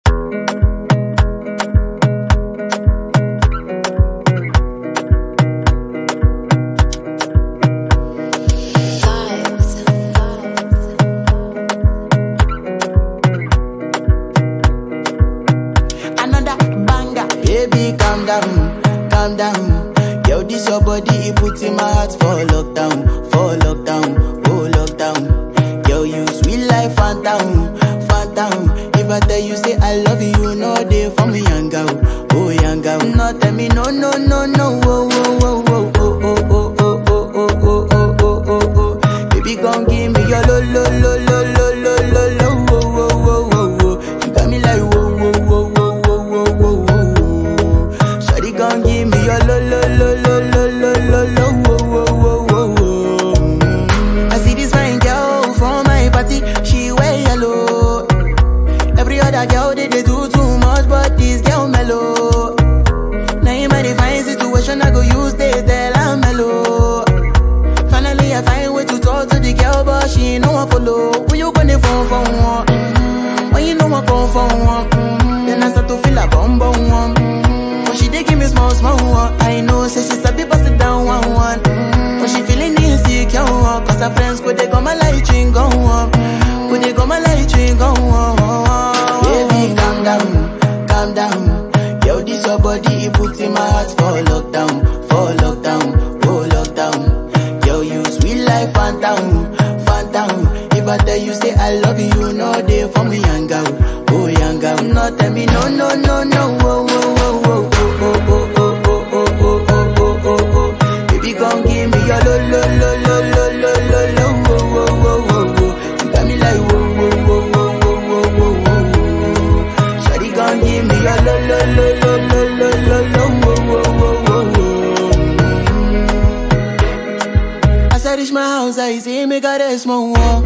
Another banger. Baby, calm down, calm down. Yo, this your body, it puts in my heart for lockdown, for lockdown, oh lockdown. Yo, you sweet life, phantom, phantom. If I tell you say I love you, you know they for me, young girl, oh young girl. No, tell me no, no, no, no, oh, oh, oh, oh, oh, oh, oh, oh, oh, oh, oh, oh, oh, oh, oh. Baby, gon' give me your lo, lo, lo, lo, lo, lo, lo, lo, oh, oh, oh, oh, oh. You got me like whoa, whoa, whoa, whoa, whoa, whoa, whoa, whoa. Shawty gon' give me your lo, lo, lo, lo, lo, lo, lo, lo, oh, oh, oh, oh, oh. Mm. I see this fine girl from my party, she wear yellow. Every other girl they, they do too much, but this girl mellow. Now in my divine situation, I go use they tell I'm mellow. Finally, I find way to talk to the girl, but she ain't no one follow. When you gonna phone for one? Mm-hmm. When you know I come for one? Mm-hmm. Then I start to feel a bum bum one. Mm-hmm. But she dey give me small small one. I know, say she sabi pass it down one one. Mm-hmm. But she feeling insecure one. Cause her friends go they go my light ring go on. Go they go my light ring go on. Baby, calm down, calm down. Yo, this your body, it puts in my heart for lockdown, for lockdown, oh lockdown. Yo, you sweet life, phantom, phantom. If I tell you say I love you, you know they for me, young girl, oh young girl. No, tell me no, no, no, no, oh, oh, oh, oh, oh, oh, oh, oh, oh, oh, oh, oh, oh, oh. Baby, gon' give me your lo, lo, lo, lo, lo, lo, lo, lo, oh, oh, oh, oh, oh. You got me like whoa, whoa, whoa, whoa, whoa, whoa, whoa, whoa. Shawty gon' give me your lo, lo, lo, lo, lo, lo, lo, lo, oh, oh, oh, oh, oh. As I reach my house, I see me got a small wall.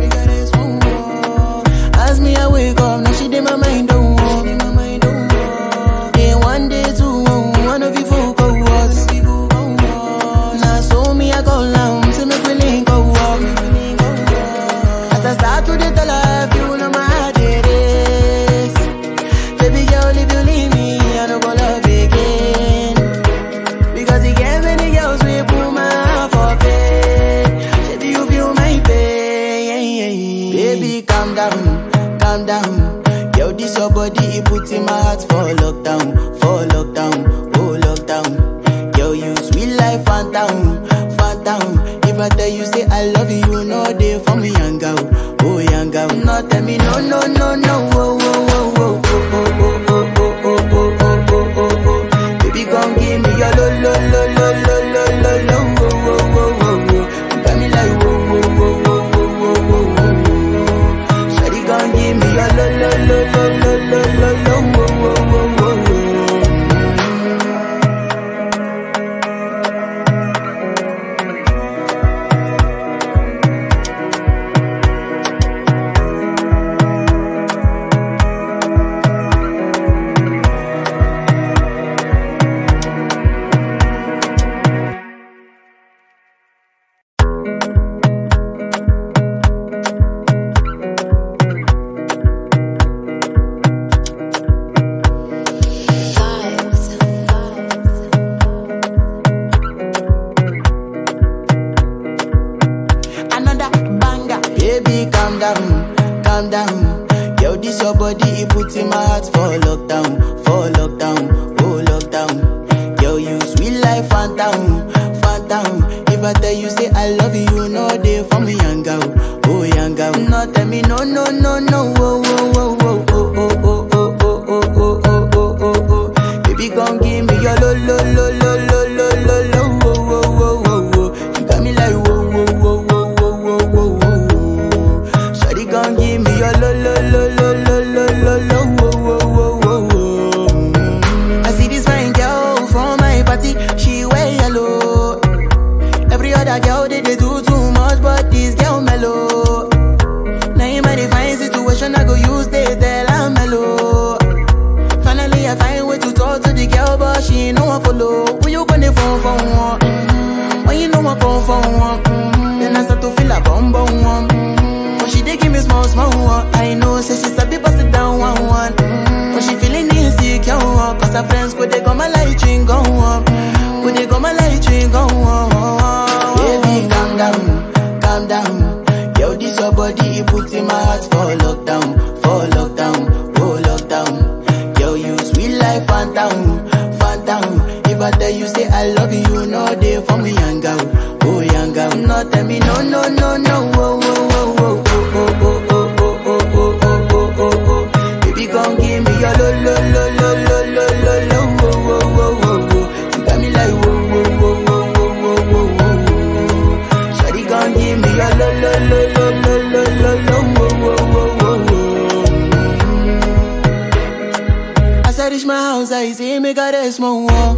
As me, I wake up, now she did my mind don't walk. Then one day, two, one of you folk go was. Now so me, I go long, see me willing go walk. As I start to the tell her, you know my heart it is. Baby girl, if you leave me, I don't go love again. Because you get many girls we put my heart for bed. Baby, you feel my pain. Baby, calm down, calm down. Yo, this your body, it puts in my heart for lockdown, for lockdown, oh lockdown. Yo, you sweet life, phantom, phantom. If I tell you say I love you, you know they for me, young girl, oh young girl. No, tell me no, no, no, no, oh, oh, oh, oh, oh, oh, oh, oh, oh, oh, oh, oh, oh, oh, oh. Baby, gon' give me your lo, lo, lo, lo, lo, lo, lo, lo, oh, oh, oh, oh, oh. You got me like whoa, whoa, whoa, whoa, whoa, whoa, whoa, whoa. Shawty gon' give me your lo, lo, lo, lo, lo, lo, lo, lo, oh, oh, oh, oh, oh. Another banger. Baby, calm down, calm down. Yo, this your body, it puts in my heart for lockdown, for lockdown, oh lockdown. Yo, you sweet life, phantom, phantom. If I tell you say I love you, you know they for me, young girl, oh young girl. No, tell me no, no, no, no, oh, oh, oh, oh, oh, oh, oh, oh, oh, oh, oh, oh, oh, oh, oh. Baby, gon' give me your lo, lo, lo, lo, lo, lo, lo, lo, oh, oh, oh, oh, oh. You got me like whoa, whoa, whoa, whoa, whoa, whoa, whoa, whoa. Shawty gon' give me your lo, lo, lo, lo, lo, lo, lo, lo, oh, oh, oh, oh, oh. Mm. I see this fine girl from my party, she wear yellow. Every other girl they, they do too much, but this girl mellow. Now in my divine situation, I go use they tell I'm mellow. Finally, I find way to talk to the girl, but she ain't no one follow. When you gonna phone for one? Mm-hmm. When you know I come for one? Mm-hmm. Then I start to feel a bum bum one. Mm-hmm. But she dey give me small small one. I know, say she sabi pass it down one one. Mm-hmm. But she Cause her friends go they go my light ring go on. Go they go my light ring go on. Baby, calm down, calm down. Yo, this your body, it puts in my heart for lockdown, for lockdown, oh lockdown. Yo, you sweet life, phantom, phantom. If I tell you say I love you, no day for me, young girl, oh young girl. No tell me no, no, no, no, oh, oh, oh, oh, oh, oh, oh, oh, oh, oh, oh, oh, oh, oh. Baby, gon' give me your lo, lo, lo, lo, lo, lo, lo, lo, oh, oh, oh, oh, oh. You got me like whoa, whoa, whoa, whoa, whoa, whoa, whoa, whoa. Shawty gon' give me your lo, lo, lo, lo, lo, lo, lo, lo, oh, oh, oh, oh, oh. As I reach my house, I see me got a small wall.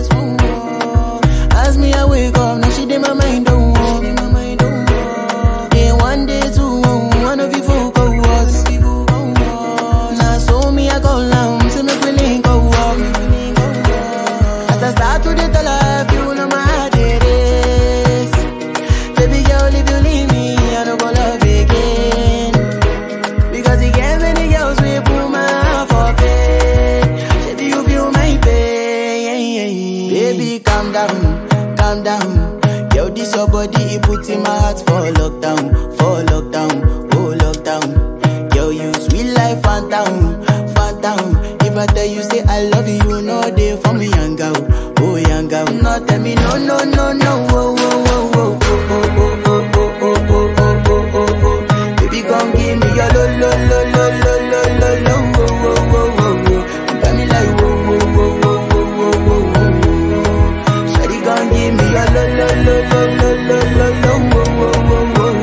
As me, I wake up, now she did my mind don't walk. Day one, day two, one of you folk go was. Now so me, I go down, see me willing go walk. As I start to the tell her, you know my heart it is. Baby girl, if you leave me, I don't go love again. Because you get many girls we put my heart for bed. Baby, you feel my pain. Baby, calm down, calm down. Yo, this your body, it puts in my heart for lockdown, for lockdown, oh lockdown. Yo, you sweet life, phantom, phantom. If I tell you say I love you, you know they for me, young girl, oh young girl. No, tell me no, no, no, no, oh, oh, oh, oh, oh, oh, oh, oh, oh, oh, oh, oh, oh, oh. Baby, gon' give me your lo, lo, lo, lo, lo, lo, lo, lo, oh, oh, oh, oh, oh. You got me like whoa, whoa, whoa, whoa, whoa, whoa, whoa, whoa. Shawty gon' give me your lo, lo, lo, lo, lo, lo, lo, lo, oh, oh, oh, oh, oh.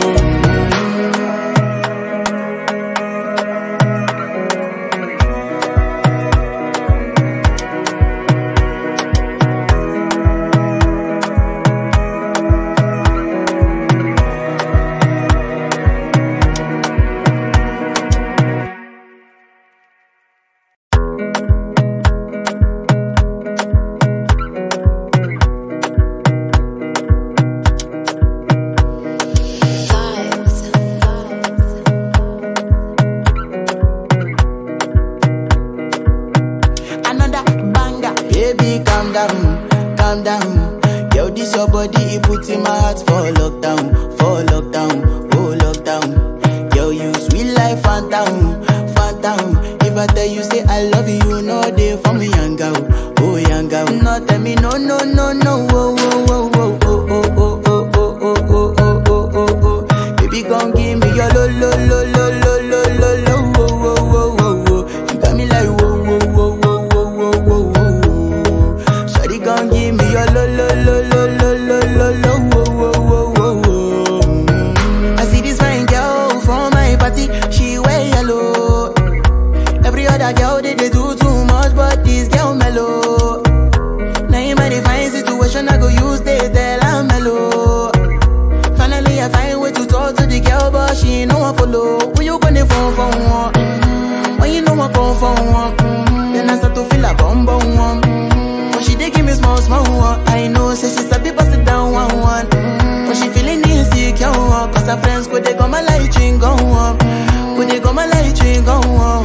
Another banger. Baby, calm down, calm down. Yo, this your body, it puts in my heart for lockdown, for lockdown, oh lockdown. Yo, you sweet life, phantom, phantom. If I tell you say I love you, no day for me, young girl, oh young girl. No, tell me no, no, no, no, oh, oh, oh, oh, oh, oh, oh, oh, oh, oh, oh, oh, oh, oh, oh. Baby, gon' give me your lo, lo, lo, lo, lo, lo, lo, lo, oh, oh, oh, oh, oh. You got me like whoa, whoa, whoa, whoa, whoa, whoa, whoa, whoa. Shawty gon' give me your lo, lo, lo, lo, lo, lo, lo, lo, oh, oh, oh, oh, oh. Mm. I see this fine girl from my party, she wear yellow. Every other girl they, they do too much, but this girl mellow. Now in my divine situation, I go use they tell I'm mellow. Finally, I find way to talk to the girl, but she ain't no one follow. When you gonna phone for one? Mm-hmm. When you know I come for one? Mm-hmm. Then I start to feel a bum bum one. Mm-hmm. But she dey give me small small one. I know, say she sabi pass it down one one. Mm-hmm. But she feeling insecure one. Cause her friends go they go my light ring go on. Go they go my light ring go on.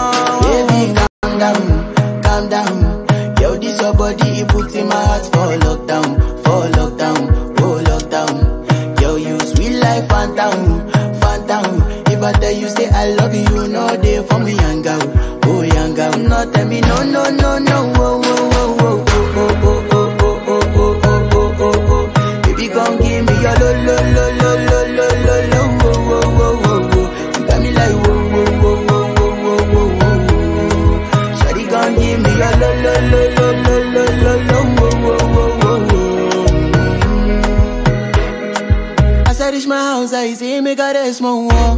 Baby, calm down, calm down. Yo, this your body, it puts in my heart for lockdown, for lockdown, oh lockdown. Yo, you sweet life, phantom, phantom. If I tell you say I love you, you know they for me, young girl, oh young girl. No, tell me no, no, no, no, oh, oh, oh, oh, oh, oh, oh, oh, oh, oh, oh, oh, oh, oh. Baby, gon' give me your lo, lo, lo, lo, lo, lo, lo, lo, oh, oh, oh, oh, oh. You got me like whoa, whoa, whoa, whoa, whoa, whoa, whoa, whoa. Shawty gon' give me your lo, lo, lo, lo, lo, lo, lo, lo, oh, oh, oh, oh, oh. As I reach my house, I see me got a small wall.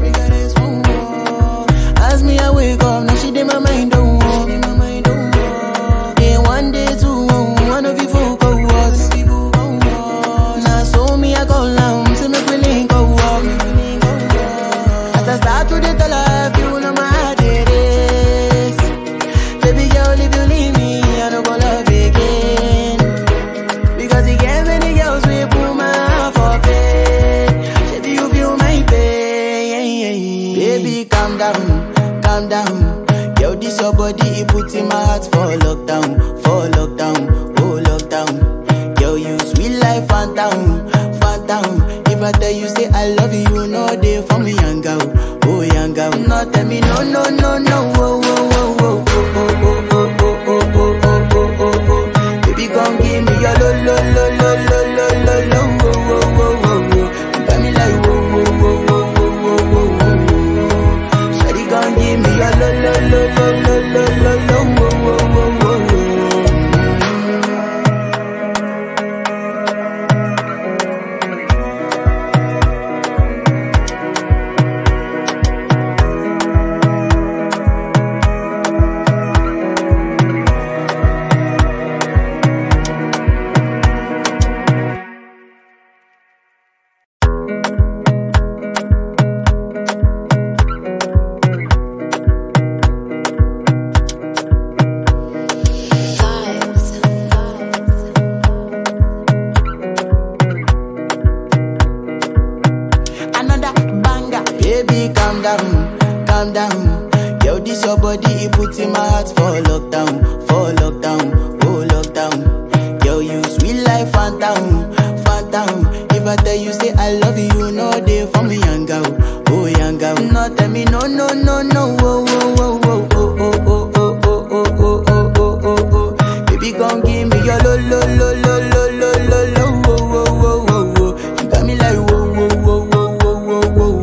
As me, I wake up, now she did my mind don't walk. Day one, day two, one of you folk go was. Now so me, I go down, see me willing go walk. As I start to the tell her, you know my heart it is. Baby girl, if you leave me, I don't go love again. Because you get many girls we put my heart for bed. Baby, you feel my pain. body, it put in my heart for lockdown, for lockdown, oh lockdown. Girl, you sweet life, phantom, phantom. If I tell you say I love you, you know they for me, young girl, oh young girl. No, tell me no, no, no, no, oh, oh, oh, oh, oh, oh, oh, oh, oh, oh, oh, oh, oh, oh. Baby, come give me your lo, lo, lo, lo, lo, lo, lo, lo, oh, oh, oh, oh, oh. You got me like whoa, whoa, whoa, whoa, whoa, whoa, whoa, whoa. Shawty, come give me your lo, lo, lo, lo, lo, lo, lo, lo, oh, oh, oh, oh, oh. Another banger. Baby, calm down, calm down. Yo, this your body, it put in my heart for lockdown, for lockdown, oh lockdown. Yo, you sweet life, phantom, phantom. If I tell you say I love you, you know they for me, young girl, oh young girl. No, tell me no, no, no, no, oh, oh, oh, oh, oh, oh, oh, oh, oh, oh, oh, oh, oh, oh, oh. Baby, come give me your lo, lo, lo, lo, lo, lo, lo, lo, oh, oh, oh, oh, oh. You got me like whoa, whoa, whoa, whoa, whoa, whoa, whoa,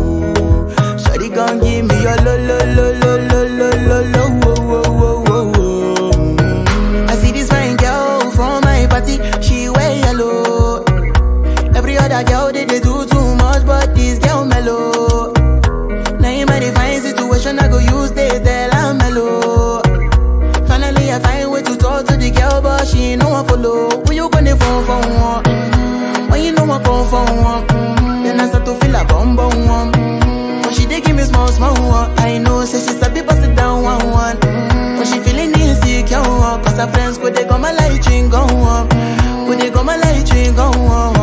whoa. Shawty, come give me your lo, lo, lo, lo, lo, lo, lo, lo, oh, oh, oh, oh, oh. Mm. I see this fine girl from my party, she wear yellow. Every other girl they, they do too much, but this girl mellow. Now in my divine situation, I go use they tell I'm mellow. Finally, I find way to talk to the girl, but she ain't no one follow. Who you gonna phone for one? Mm-hmm. When you know I come for one, mm-hmm. then I start to feel a bum bum one. Mm-hmm. But she dey give me small small one. I know, say she's a bit busted down one one. Mm-hmm. But she feeling insecure, one. cause her friends go they go my light drink go on. Go they go my light drink go on.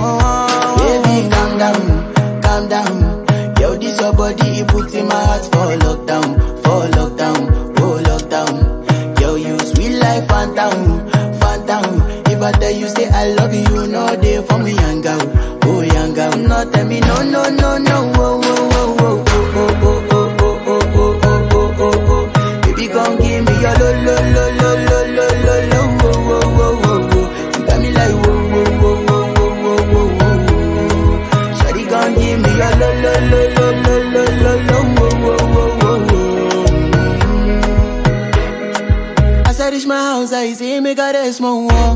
Baby, calm down, calm down. Yo, this your body, it put in my heart for lockdown, for lockdown, oh lockdown. Yo, you sweet life, phantom, phantom. If I tell you say I love you, you know they for me, young girl, oh young girl. No, tell me no, no, no, no, oh, oh, oh, oh, oh, oh, oh, oh, oh, oh, oh, oh, oh, oh. Baby, come give me your lo, lo, lo, lo, lo, lo, lo, lo, oh, oh, oh, oh, oh. You got me like whoa, whoa, whoa, whoa, whoa, whoa, whoa, whoa. Shawty, come give me your lo, lo, lo, lo, lo, lo, lo, lo, oh, oh, oh, oh, oh. As I reach my house, I see me got a small wall.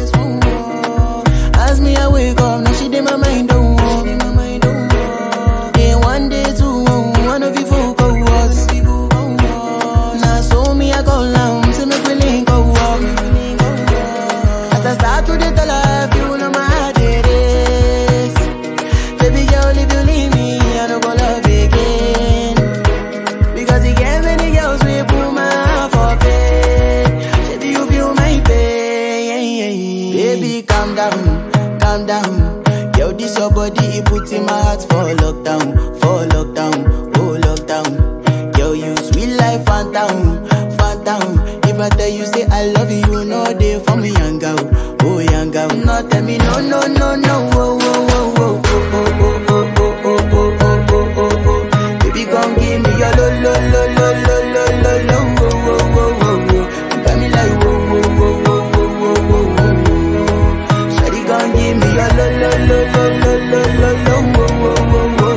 As me, I wake up, now she did my mind don't walk. Day one, day two, one of you folk go was. Now so me, I go down, see me feeling go walk. As I start to the tell her, you know my heart it is. Baby girl, if you leave me, I don't go love again. Because he gave many girls we put my heart for bed. Baby, you feel my pain. Baby, calm down, calm down. Yo, this your body, it put in my heart for lockdown, for lockdown, oh lockdown. Yo, you sweet life, phantom, phantom. If I tell you say I love you, you know they for me, young girl, oh young girl. No, tell me no, no, no, no, oh, oh, oh, oh, oh, oh, oh, oh, oh, oh, oh, oh, oh, oh. Baby, come give me your lo, lo, lo, lo, lo, lo, lo, lo, oh, oh, oh, oh, oh. You got me like whoa, whoa, whoa, whoa, whoa, whoa, whoa, whoa. Shawty, come give me your lo, lo, lo, lo, lo, lo, lo, lo, oh, oh, oh, oh, oh.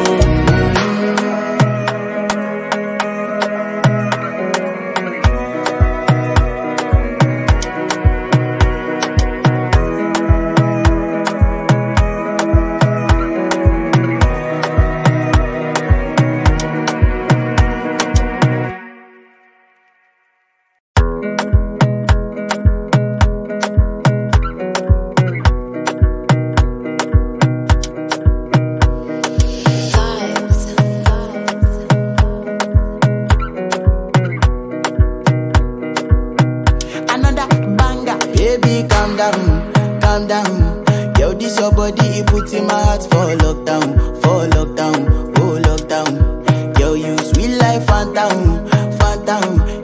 Another banger. Baby, calm down, calm down. Yo, this your body, it put in my heart for lockdown, for lockdown, oh lockdown. Yo, you sweet life, phantom, phantom. If I tell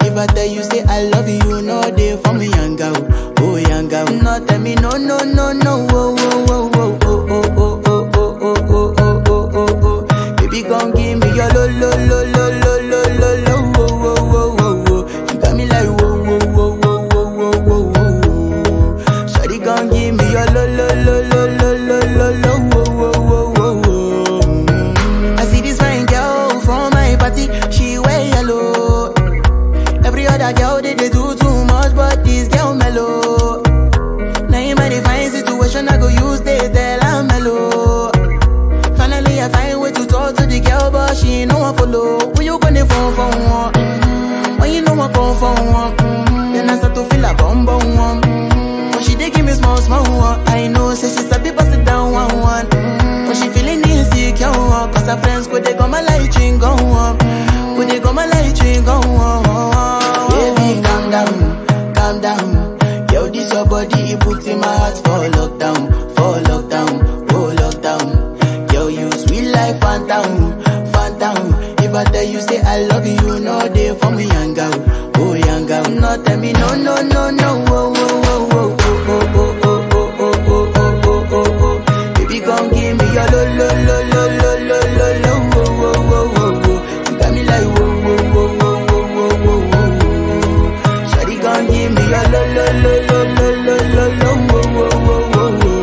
tell you say I love you, you know they for me young girl, oh young girl. No tell me no no no no, oh oh oh oh oh oh oh oh oh oh oh oh oh oh. Baby gon' give me your lo lo lo lo lo lo lo lo, oh oh oh oh oh. You got me like whoa whoa whoa whoa whoa whoa whoa whoa. Shawty gon' give me your lo lo lo lo lo lo lo lo, oh oh oh oh oh. I see this fine girl from my party, she wear yellow. Every other girl they, they do too much, but this girl mellow. Now in my divine situation, I go use they tell I'm mellow. Finally, I find way to talk to the girl, but she ain't no one follow. When you gonna phone for one? Mm-hmm. When you know I come for one? Mm-hmm. Then I start to feel a bum bum one. Mm-hmm. When she dey give me small small one, I know say she's a bit busted down one one. Mm-hmm. When she feeling insecure, one, cause her friends go they go my light ring go on. Go they go my light ring go on. Baby, calm down, calm down. Yo, this your body, it puts in my heart for lockdown, for lockdown, oh lockdown. Yo, you sweet life, phantom, phantom. If I tell you say I love you, you know they for me young girl, oh young girl. No tell me no no no no, oh oh oh oh oh oh oh oh oh oh oh oh oh oh. Baby, gon' give me your lo lo lo lo lo lo lo lo, oh oh oh oh oh. You got me like whoa whoa whoa whoa whoa whoa whoa whoa. Shawty gon' give me your lo lo lo lo lo lo lo lo, oh oh oh oh oh.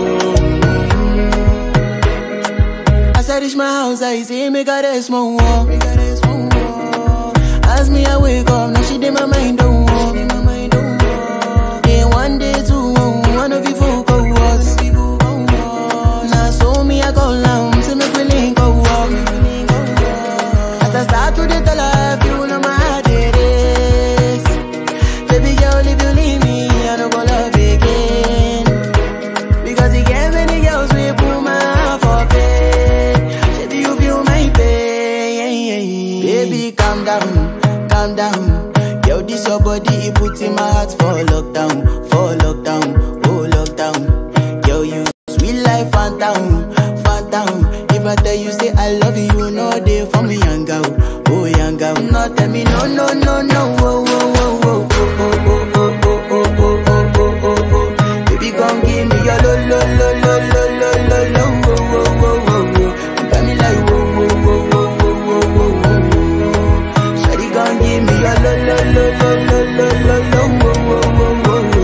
As I reach my house, I see me got a small wall. Me got a small wall. As me I wake up, now she did my mind don't walk. Day one, day two, one of you folk go was. Now so me I go down, see me feeling go walk. As I start to the tell her, you know my heart it is. Baby girl, if you leave me, I don't go love again. Because he gave many girls we put my heart for bed. Baby, you feel my pain. Baby, calm down, calm down. Yo, this your body, it puts in my heart for lockdown, for lockdown, oh lockdown. Yo, you sweet life, phantom, phantom. If I tell you say I love you, you know they for me young girl, oh young girl. No, tell me no, no, no, no, oh, oh, oh, oh, oh, oh, oh, oh, oh, oh, oh, oh, oh, oh, oh. Baby, gon' give me your lo lo lo lo lo lo lo lo wo wo wo wo wo. You got me like wo wo wo wo wo wo wo wo. Shawty gon' give me your lo lo lo lo lo lo lo lo wo wo wo wo wo.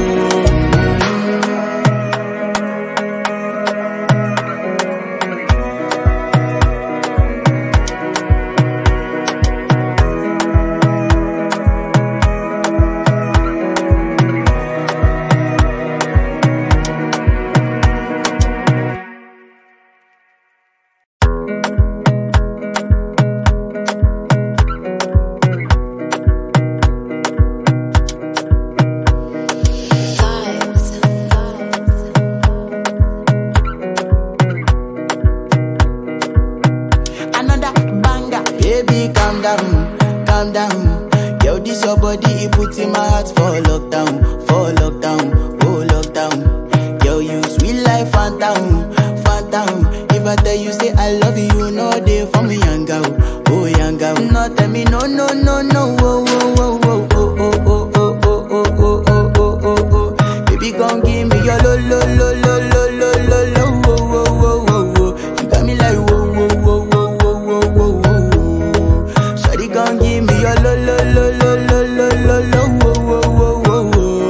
Another banger. Baby, calm down, calm down. Yo, this your body, it puts in my heart for lockdown, for lockdown, oh lockdown. Yo, you sweet life, phantom, phantom. If I tell you say I love you, you know they for me young girl, oh young girl. No, tell me no, no, no, no, oh, oh, oh, oh, oh, oh, oh, oh, oh, oh, oh, oh, oh, oh, oh. Baby, gon' give me your lo, lo, lo, lo, lo, lo, lo, lo, oh, oh, oh, oh, oh. You got me like whoa, whoa, whoa, whoa, whoa, whoa, whoa, whoa. Shawty gon' give me your lo, lo, lo, lo, lo, lo, lo, lo, oh, oh, oh, oh,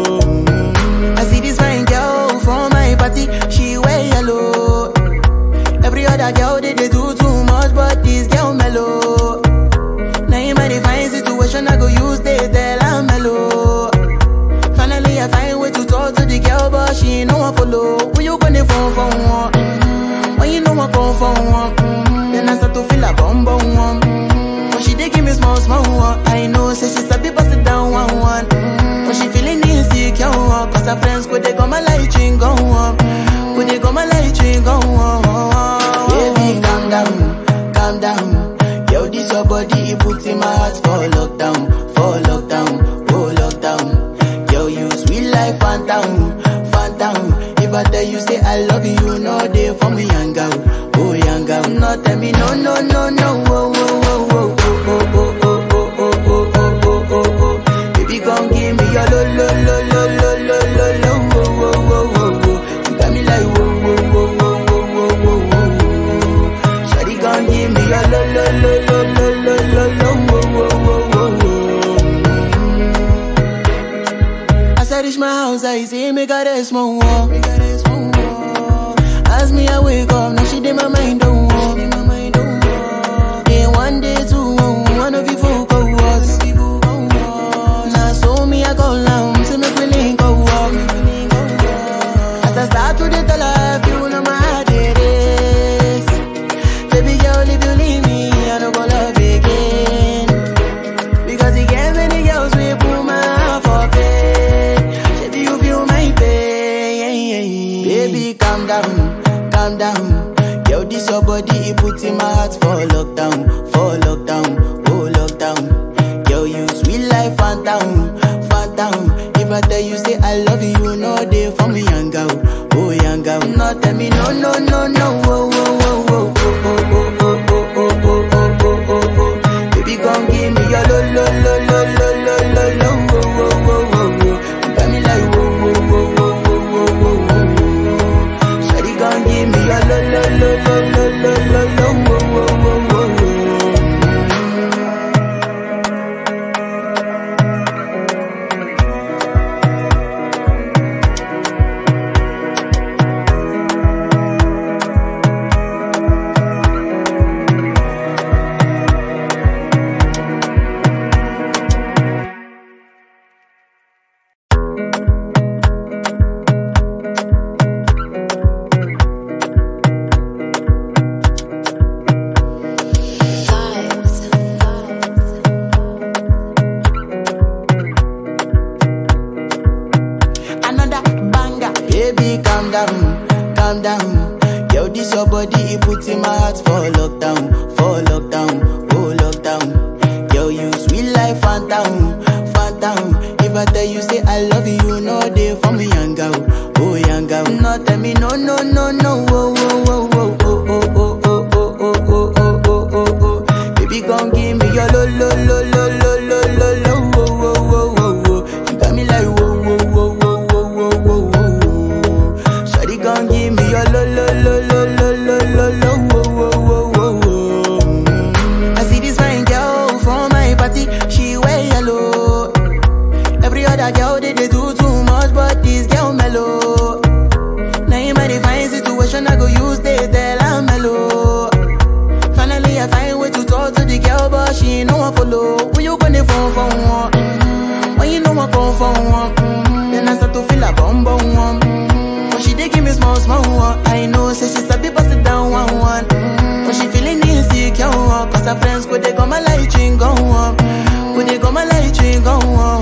oh. I see this fine girl from my party, she wear yellow. Every other girl they, they do too much, but this girl mellow. Now in my divine situation, I go use they tell I'm mellow. Finally, I find way to talk to the girl, but she ain't no one follow. When you gonna phone for one? Mm-hmm. When you know I come for one? Mm-hmm. Then I start to feel a bum bum one. Mm-hmm. When she dey give me small small one, I know say she's a bit busted down one one. Mm-hmm. When she feeling insecure, one, cause her friends go they go my light ring go on. Go they go my light ring go on. Baby, calm down, calm down. Yo, this your body, it puts in my heart for lockdown, for lockdown, oh lockdown. Yo, you sweet life, phantom, phantom. If I tell you say I love you, you know they for me young girl, oh young girl. No, tell me no, no, no, no, oh, oh, oh, oh, oh, oh, oh, oh, oh, oh, oh, oh, oh, oh. Baby, gon' lo lo lo lo lo lo lo lo wo wo wo wo wo. You got me like wo wo wo wo wo wo wo wo wo. Shawty gon' give me your lo lo lo lo lo lo lo lo wo wo wo wo wo. As I reach my house, I see me got a small wall. As me I wake up, now she did my mind don't walk. Day one, day two, one of you folk go was. Now so me I go down, see me willing go walk. As I start to the tell her, you know my heart it is. Baby girl, if you leave me, I don't go love again. Because you get many girls we put my heart for bed. Baby, you feel my pain. Baby, calm down, calm down. Yo, this your body, it puts in my heart for lockdown, for lockdown, oh lockdown. Yo, you sweet life, phantom, phantom. If I tell you say I love you, you know they for me, young girl, oh young girl. No, tell me no, no, no, no, oh, oh, oh, oh, oh, oh, oh, oh, oh, oh, oh, oh, oh, oh, oh. Baby, gon' give me your lo, lo, lo, lo, lo, lo, lo, lo, oh, oh, oh, oh, oh. You got me like whoa, whoa, whoa, whoa, whoa, whoa, whoa, whoa. Shawty gon' give me your lo, lo, lo, lo, lo, lo, lo, lo, oh, oh, oh, oh, oh. Another banger. Baby, calm down, calm down. Yo, this your body, it puts in my heart for lockdown, for lockdown, oh lockdown. Yo, you sweet life, phantom, phantom. If I tell you say I love you, you know they for me, young girl, oh young girl. No, tell me no, no, no, no, oh, oh, oh, oh, oh, oh, oh, oh, oh, oh, oh, oh, oh, oh, oh. Baby, gon' give me your lo, lo, lo, lo, lo, lo, lo, lo, oh, oh, oh, oh, oh. You got me like whoa, whoa, whoa, whoa, whoa, whoa, whoa, whoa. Shawty gon' give me your lo, lo, lo, lo, lo, lo, lo, lo, oh, oh, oh, oh, oh. Mm. I see this fine girl from my party, she wear yellow. Every other girl they, they do too much, but this girl mellow. Now in my divine situation, I go use they tell I'm mellow. Finally, I find way to talk to the girl, but she ain't no one follow. When you gonna phone for one? Mm-hmm. When you know I come for one? Mm-hmm. Then I start to feel a bum bum one. Mm-hmm. But she dey give me small small one. I know, say she sabi pass it down one one. Mm-hmm. But she feeling insecure, one. cause her friends go they go my light ring go on. Go they go my light ring go on.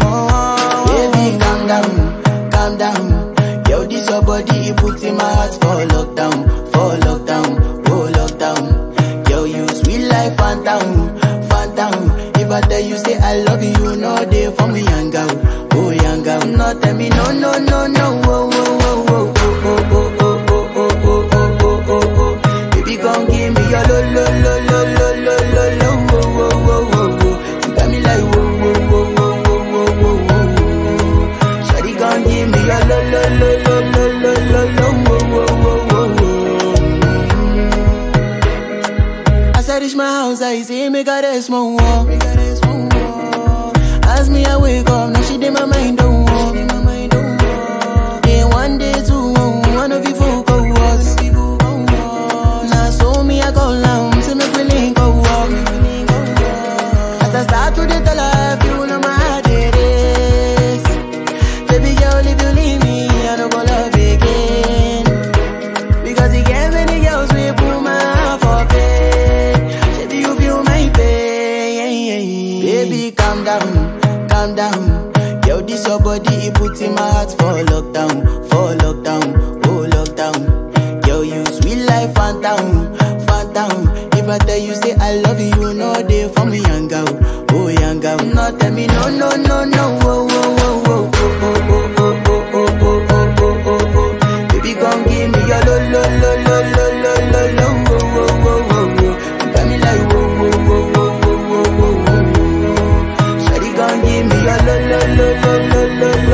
Baby, calm down, calm down. Yo, this your body, it puts in my heart for lockdown, for lockdown, oh lockdown. Yo, you sweet life, phantom, phantom. If I tell you say I love you, you know they for me, young girl, oh young girl. No, tell me no, no, no, no, oh, oh, oh, oh, oh, oh, oh, oh, oh, oh, oh, oh, oh, oh. Baby, gon' give me your lo, lo, lo, lo, lo, lo, lo, lo, oh, oh, oh, oh, oh. You got me like whoa, whoa, whoa, whoa, whoa, whoa, whoa, whoa. Shawty gon' give me your lo, lo, lo, lo, lo, lo, lo, lo, oh, oh, oh, oh, oh. As I reach my house, I see me got a small wall. As me I wake up, now she did my mind don't walk. Day one, day two, one of you folk go was. Now so me I go down, see me willing go walk. As I start to the tell her, you know my heart it is. Baby girl, if you leave me, I don't go love again. Because you get many girls we put my heart for bed. Baby, you feel my pain. Baby, calm down, calm down. Yo, this your body, it puts in my heart for lockdown, for lockdown, oh lockdown. Yo, you sweet life, phantom, phantom. If I tell you say I love you, you know they for me, young girl, oh young girl. No, tell me no, no, no, no, oh, oh, oh, oh, oh, oh, oh, oh, oh, oh, oh, oh, oh, oh, oh. Baby, gon' give me your lo, lo, lo, lo, lo, lo, lo, lo, oh, oh, oh, oh, oh. You got me like whoa, whoa, whoa, whoa, whoa, whoa, whoa, whoa. Shawty gon' give me your lo, lo, lo, lo, lo, lo, lo,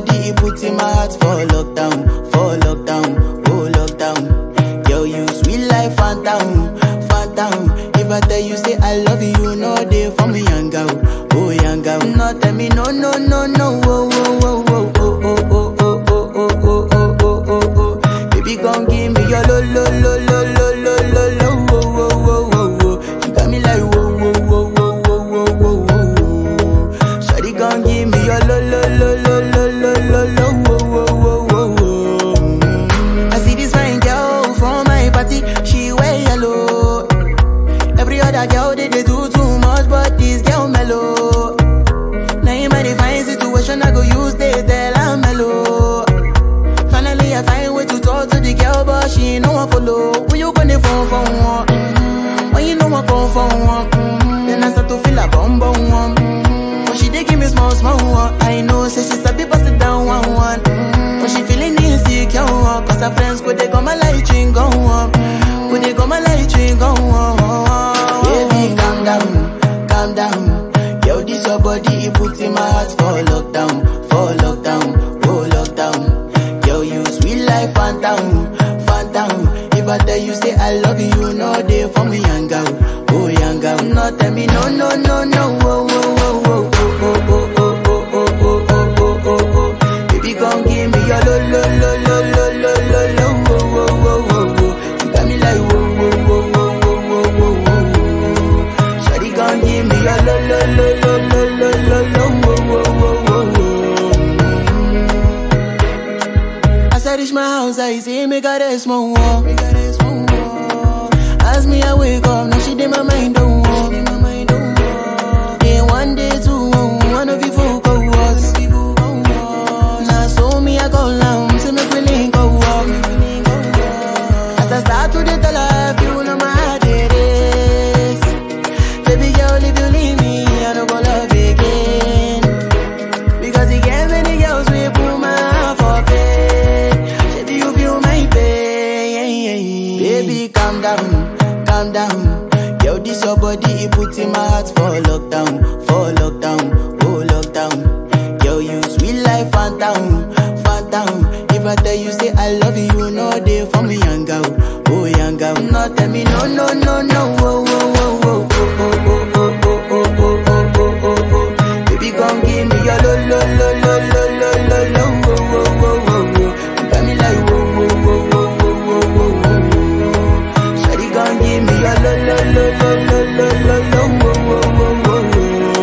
body, it puts in my heart for lockdown, for lockdown, oh lockdown. Yo, you sweet life, phantom, phantom. If I tell you say I love you, you know they for me, young girl, oh young girl. No, tell me no, no, no, no, oh, oh, oh, oh, oh, oh, oh, oh, oh, oh, oh, oh, oh, oh, oh. Baby, come give me your lo, lo, lo, lo, lo, lo, lo, lo, oh, oh, oh, oh, oh. You got me like whoa, whoa, whoa, whoa, whoa, whoa, whoa, whoa. Shawty, come give me your lo, lo, lo, lo, lo, lo, lo, lo, oh, oh, oh, oh, oh. I see this fine girl from my party, she wear yellow. Every other girl they, they do too much, but this girl mellow. Now in my divine situation, I go use they tell I'm mellow. Finally, I find way to talk to the girl, but she ain't no one follow. Who you gonna phone for one? Mm, When you know I come for one, mm, then I start to feel a bum bum one. Mm, But she dey give me small small one. I know, say she's a bit busted down one one. Mm, But she feeling insecure, one, cause her friends could they come my light ring go on. Could they come my light ring go on? Baby, calm down, calm down. Yo, this your body, it puts in my heart for lockdown, for lockdown, oh lockdown. Yo, you sweet life, phantom, phantom. If I tell you say I love you, you know they for me, young girl, oh young girl. No, tell me no, no, no, no, oh, oh, oh, oh, oh, oh, oh, oh, oh, oh, oh, oh, oh, oh. Baby, come give me your lo, lo, lo, lo, lo, lo, lo, lo, oh, oh, oh, oh, oh. You got me like whoa, whoa, whoa, whoa, whoa, whoa, whoa, whoa. Shawty, come give me your lo, lo, lo, lo, lo, lo, lo, lo, oh, oh, oh, oh, oh. As I reach my house, I see me got a small wall. As me, I wake up, now she did my mind don't walk. Day one, day two, one of you folk go was. Now so me, I go down, see me feeling go walk. As I start to the tell her, you know my heart it is. Baby girl, if you leave me, I don't go love again. Because he gave many girls we put my heart for bed. Baby, you feel my pain. Baby, calm down, calm down. Yo, this your body, it puts in my heart for lockdown, for lockdown, oh lockdown. Yo, you sweet life, phantom, phantom. If I tell you say I love you, you know they for me, young girl, oh young girl. No, tell me no, no, no, no, oh, oh, oh, oh, oh, oh, oh, oh, oh, oh, oh, oh, oh, oh, oh. Baby, come give me your lo, lo, lo, lo, lo, lo, lo, lo, oh, oh, oh, oh, oh. You got me like whoa, whoa, whoa, whoa, whoa, whoa, whoa, whoa. Shawty, come give me your lo, lo, lo, lo, lo, lo, lo, lo, oh, oh, oh, oh, oh.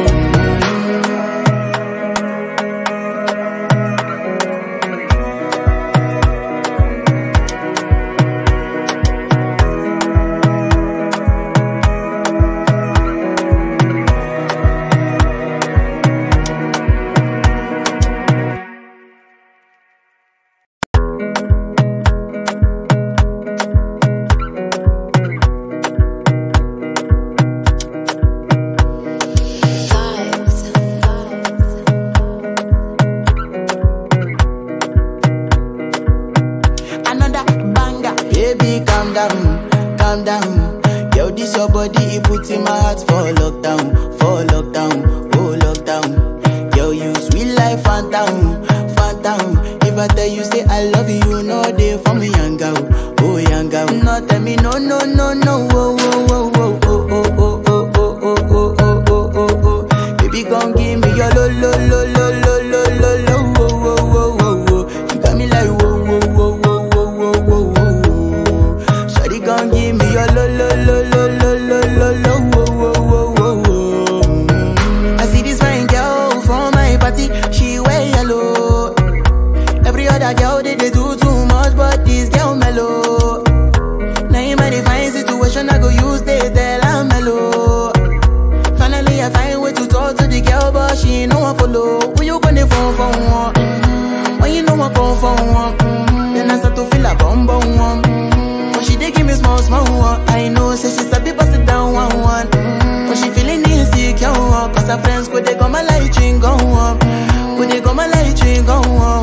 another banger. Baby, calm down, calm down. Yo, this your body, it puts in my heart for lockdown, for lockdown, oh lockdown. Yo, you sweet life, phantom, phantom. If I tell you say I love you, you know they for me, young girl, oh young girl. No, tell me no, no, no, no, oh, oh, oh, oh, oh, oh, oh, oh, oh, oh, oh, oh, oh, oh, oh. Baby, come give me your lo, lo, lo, lo, lo, lo, lo, lo, oh, oh, oh, oh, oh. You got me like whoa, whoa, whoa, whoa, whoa, whoa, whoa, whoa. Shawty, come give me your lo, lo, lo, lo, lo, lo, lo, lo, oh, oh, oh, oh, oh. Mm. I see this fine girl from my party, she wear yellow. Every other girl they, they do too much, but this girl mellow. Now in my divine situation, I go use they tell I'm mellow. Finally, I find way to talk to the girl, but she ain't no one follow. Who you gonna phone for one? Mm, When you know I come for one, mm, then I start to feel a bum bum one. Mm, But she dey give me small small one. I know, say she's a bit busted down one one. Mm, But she feeling insecure, one, cause her friends could they come my light ring go on. Could they come my light ring go on?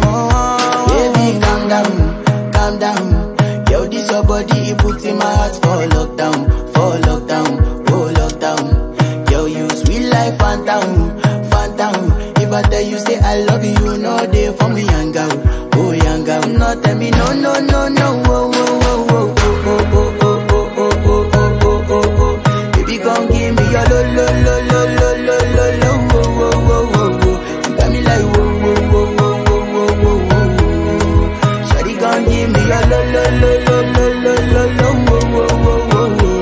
Baby, calm down, calm down. Yo, this your body, it puts in my heart for lockdown, for lockdown, oh lockdown. Yo, you sweet life, phantom, phantom. If I tell you say I love you, you know they for me, tell me no, no, no, no, oh, oh, oh, oh, oh, oh, oh, oh, oh, oh, oh, oh, oh, oh. Baby, come give me your lo, lo, lo, lo, lo, lo, lo, lo, oh, oh, oh, oh, oh. You got me like whoa, whoa, whoa, whoa, whoa, whoa, whoa, whoa. Shawty, come give me your lo, lo, lo, lo, lo, lo, lo, lo, oh, oh, oh, oh, oh.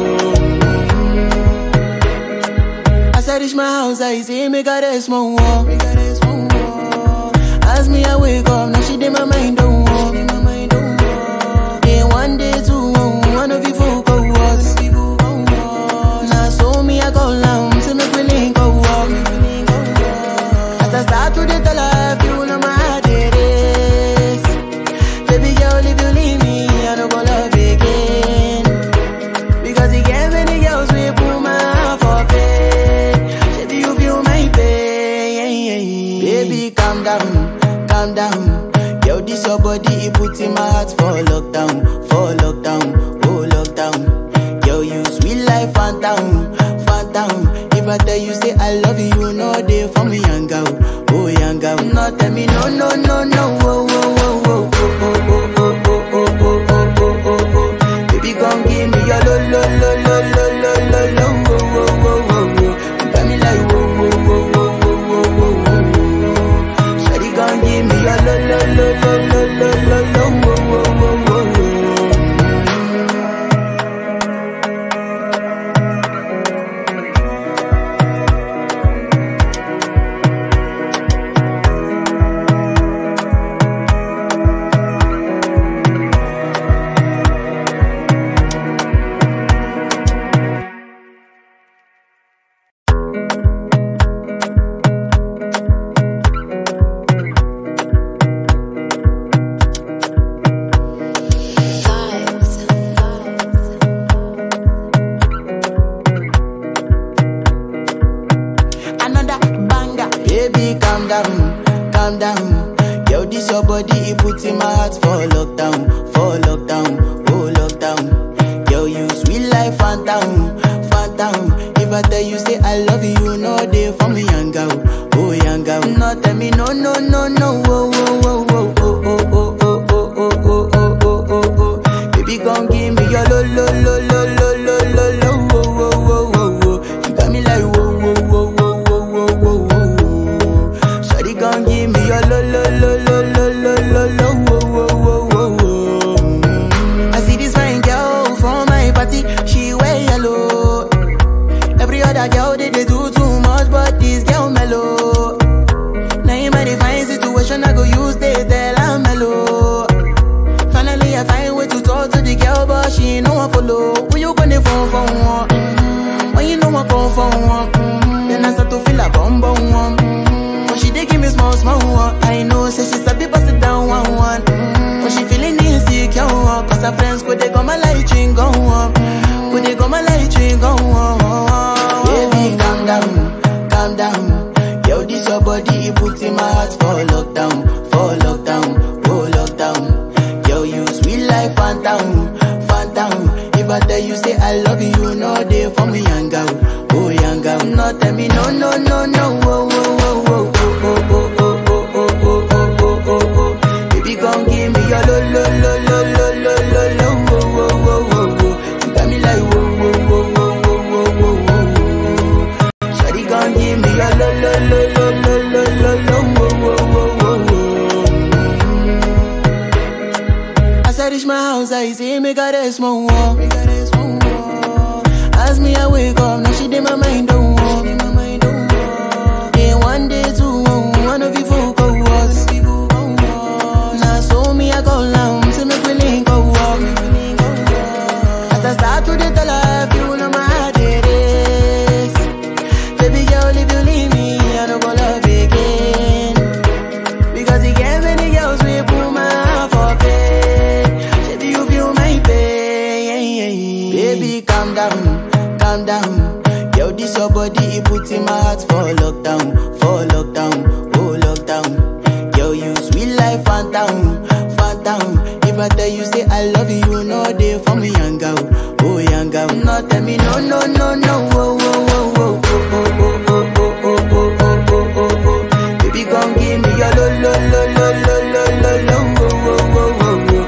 As I reach my house, I see me got a small wall. Me got a small wall. As me I wake up, now she did my mind don't walk. Day one, day two, one of you folk go was. Now so me I go down, see me feeling go walk. As I start to the tell her, you know my heart it is. Baby girl, if you leave me, I don't go love again. Because he gave many girls we put my heart for bed. Baby, you feel my pain. Baby, calm down, calm down. Yo, this your body, it put in my heart for lockdown, for lockdown, oh lockdown. Yo, you sweet life, phantom, phantom. If I tell you say I love you, you know they for me, young girl, oh young girl. No, tell me no, no, no, no, oh, oh, oh, oh, oh, oh, oh, oh, oh, oh, oh, oh, oh, oh. Baby, come give me your lo lo lo lo lo lo lo lo wo wo wo wo wo. You got me like wo wo wo wo wo wo wo wo. Shawty, come give me your lo lo lo lo lo lo lo lo wo wo wo wo wo. another banger. Baby, calm down, calm down. Yo, this your body, it put in my heart for lockdown, for lockdown, oh lockdown. Yo, you sweet life, phantom, phantom. If I tell you say I love you, you know they for me, young girl, oh young girl. No, tell me no, no, no, no, oh, oh, oh, oh, oh, oh, oh, oh, oh, oh, oh, oh, oh, oh, oh. Baby, come give me your lo, lo, lo, lo, lo, lo, lo, lo, oh, oh, oh, oh, oh. You got me like whoa, whoa, whoa, whoa, whoa, whoa, whoa, whoa. Shawty, come give me your lo, lo, lo, lo, lo, lo, lo, lo, oh, oh, oh, oh, oh. I see this fine girl from my party, she wear yellow. Every other girl they, they do too much, but this girl mellow. Now in my divine situation, I go use they tell I'm mellow. Finally, I find way to talk to the girl, but she ain't no one follow. Who you gonna phone for one? Mm-hmm. When you know I come for one, mm-hmm. then I start to feel a bum bum one. Mm-hmm. But she dey give me small small one. I know, say she's a bit busted down one one. Mm-hmm. But she feeling insecure, one. cause her friends could they come my light ring go on. Could they come my light ring go on? Baby, calm down, calm down. Yo, this your body, it put in my heart for lockdown, for lockdown, oh lockdown. Yo, you sweet life, phantom, phantom. If I tell you say I love you, you know they for me, young girl, oh young girl. No, tell me no, no, no, no, oh, oh, oh, oh, oh, oh, oh, oh, oh, oh, oh, oh, oh, oh. Baby, come give me your lo, lo, lo, lo, lo, lo, lo, lo, oh, oh, oh, oh, oh. You got me like whoa, whoa, whoa, whoa, whoa, whoa, whoa, whoa. Shawty, come give me your lo, lo, lo, lo, lo, lo, lo, lo, oh, oh, oh, oh, oh. As I reach my house, I see me got a small wall. Me got a small wall. As me I wake up, now she did my mind don't walk. Day one, day two, one of you folk go was. Now so me I go down, see me feeling go walk. As I start to the tell her, you know my heart it is. Baby girl, if you leave me, I don't go love again. Because he gave many girls we put my heart for bed. Baby, you feel my pain. Baby, calm down, calm down. Yo, this your body, it put in my heart for lockdown, for lockdown, oh lockdown. Yo, you sweet life, phantom, phantom. If I tell you say I love you, you know they for me, young girl, oh young girl. No, tell me no, no, no, no, oh, oh, oh, oh, oh, oh, oh, oh, oh, oh, oh, oh, oh, oh. Baby, come give me your lo, lo, lo, lo, lo, lo, lo, lo, oh, oh, oh, oh, oh.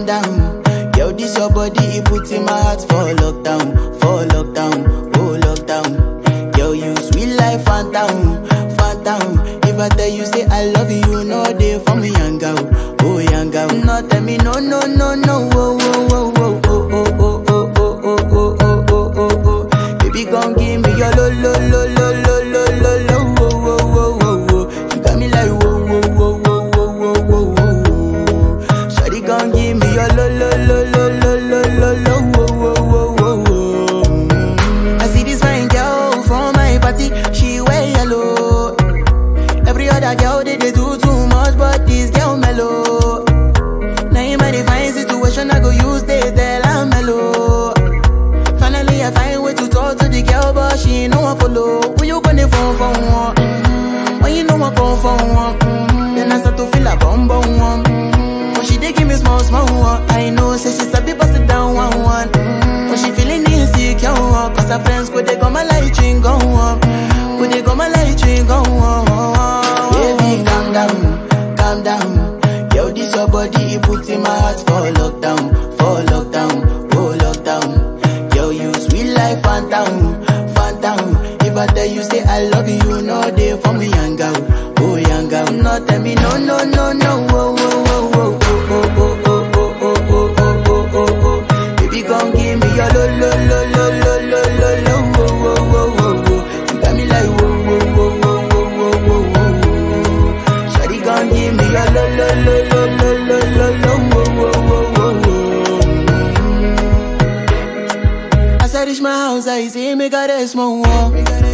calm down. Yo, this your body, it puts in my heart for lockdown, for lockdown, oh lockdown. Yo, you sweet life, phantom, phantom. If I tell you say I love you, you know they for me, young girl, oh young girl. No, tell me no, no, no, no, oh, oh, oh, oh, oh, oh, oh, oh, oh, oh, oh, oh, oh, oh, oh. Baby, come give me your lo, lo, lo, lo, lo, lo, lo, lo, oh, oh, oh, oh, oh. You got me like whoa, whoa, whoa, whoa, whoa, whoa, whoa, whoa. Shawty, come give me your lo, lo, lo, lo, lo, lo, lo, lo, oh, oh, oh, oh, oh. Mm. I see this fine girl from my party, she wear yellow. Every other girl they, they do too much, but this girl mellow. Now in my divine situation, I go use they tell I'm mellow. Finally, I find way to talk to the girl, but she ain't no one follow. Who you gonna phone for one? Mm, When you know I come for one, mm, then I start to feel a bum bum one. Mm, But she dey give me small small one. I know, say she's a bit busted down one one. Mm, But she feeling insecure, one, cause her friends could they come my light ring go on. Could they come my light ring go on? Baby, calm down, calm down. Yo, this your body, it puts in my heart for lockdown, for lockdown, oh lockdown. Yo, you sweet life, phantom, phantom. If I tell you say I love you, you know they for me, young girl, oh young girl. No, tell me no, no, no, no, oh, oh, oh, oh, oh, oh, oh, oh, oh, oh, oh, oh, oh, oh. Baby, come give me your lo, lo, lo, lo, lo, lo, lo, lo, oh, oh, oh, oh, oh. You got me like whoa, whoa, whoa, whoa, whoa, whoa, whoa, whoa. Shawty, come give me your lo, lo, lo, lo, lo, lo, lo, lo, oh, oh, oh, oh, oh. As I reach my house, I see me got a small wall.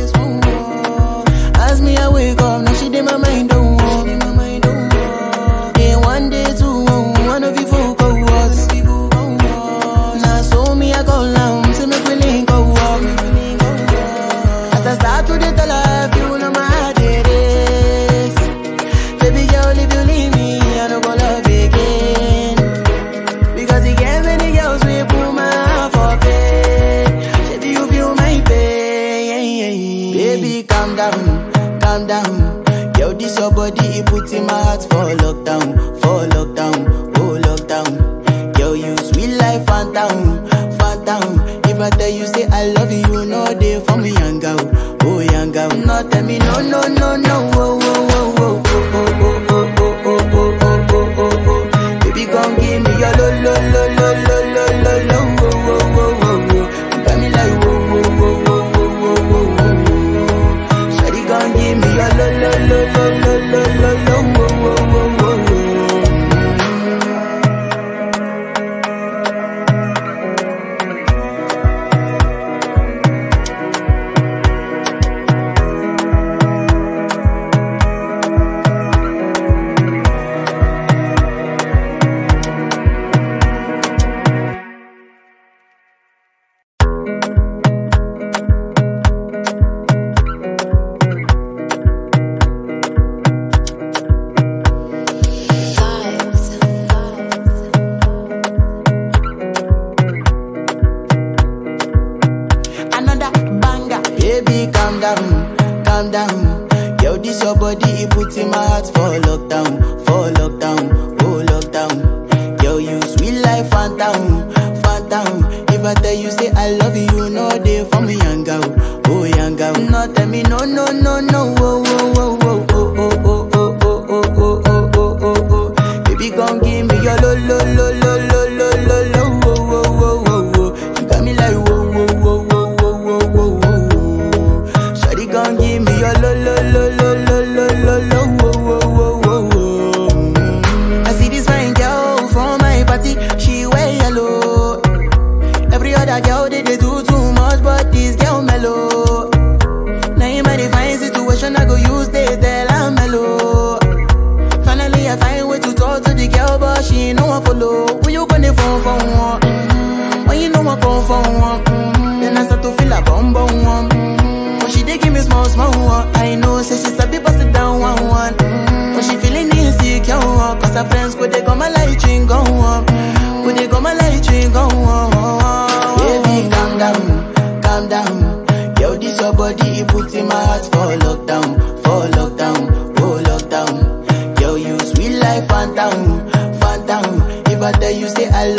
As me, I wake up, now she did my mind don't walk. Day one, day two, one of you folk go was. Now so me, I go down, see me feeling go walk. As I start to the tell her, you know my heart it is. Baby girl, if you leave me, I don't go love again. Because he gave many girls we put my heart for bed. Baby, you feel my pain. Baby, calm down, calm down. Yo, this your body, it puts in my heart for lockdown, for lockdown, oh lockdown. Yo, you sweet life, phantom, phantom. If I tell you say I love you, you know they for me, young girl, oh young girl. No, tell me no, no, no, no, oh, oh, oh, oh, oh, oh, oh, oh, oh, oh, oh, oh, oh, oh. Baby, come give me your lo, lo, lo, lo, lo, lo, lo, lo, oh, oh, oh, oh, oh. You got me like whoa, whoa, whoa, whoa, whoa, whoa, whoa, whoa. Shawty, come give me your lo, lo, lo, lo, lo, lo, lo, lo, oh, oh, oh, oh, oh. another banger. Baby, calm down, calm down. Yo, this your body, it puts in my heart for lockdown, for lockdown, oh lockdown. Yo, you sweet life, phantom, phantom. If I tell you say I love you, you know they for me, young girl, oh young girl. No, tell me no, no, no, no, oh, oh, oh, oh, oh, oh, oh, oh, oh, oh, oh, oh, oh, oh, oh. Baby, come give me your lo, lo, lo, lo, lo, lo, lo, lo, oh, oh, oh, oh, oh. You got me like whoa, whoa, whoa, whoa, whoa, whoa, whoa, whoa. Shawty, come give me your lo, lo, lo, lo, lo, lo, lo, lo, oh, oh, oh, oh, oh. Mm. I see this fine girl from my party, she wear yellow. Every other girl they, they do too much, but this girl mellow. Now in my divine situation, I go use they tell I'm mellow. Finally, I find way to talk to the girl, but she ain't no one follow. Who you gonna phone for one? Mm, When you know I come for one, mm, then I start to feel a bum bum one. Mm, But she dey give me small small one. I know, say she's a bit busted down one one. Mm, But she feeling insecure, one, cause her friends could they come my light ring go on. Could they come my light ring go on? Baby, calm down, calm down. Yo, this your body, it puts in my heart for lockdown, for lockdown, oh lockdown. Yo, you sweet life, phantom, phantom. If I tell you say I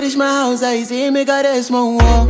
reach my house, I see me got a small wall.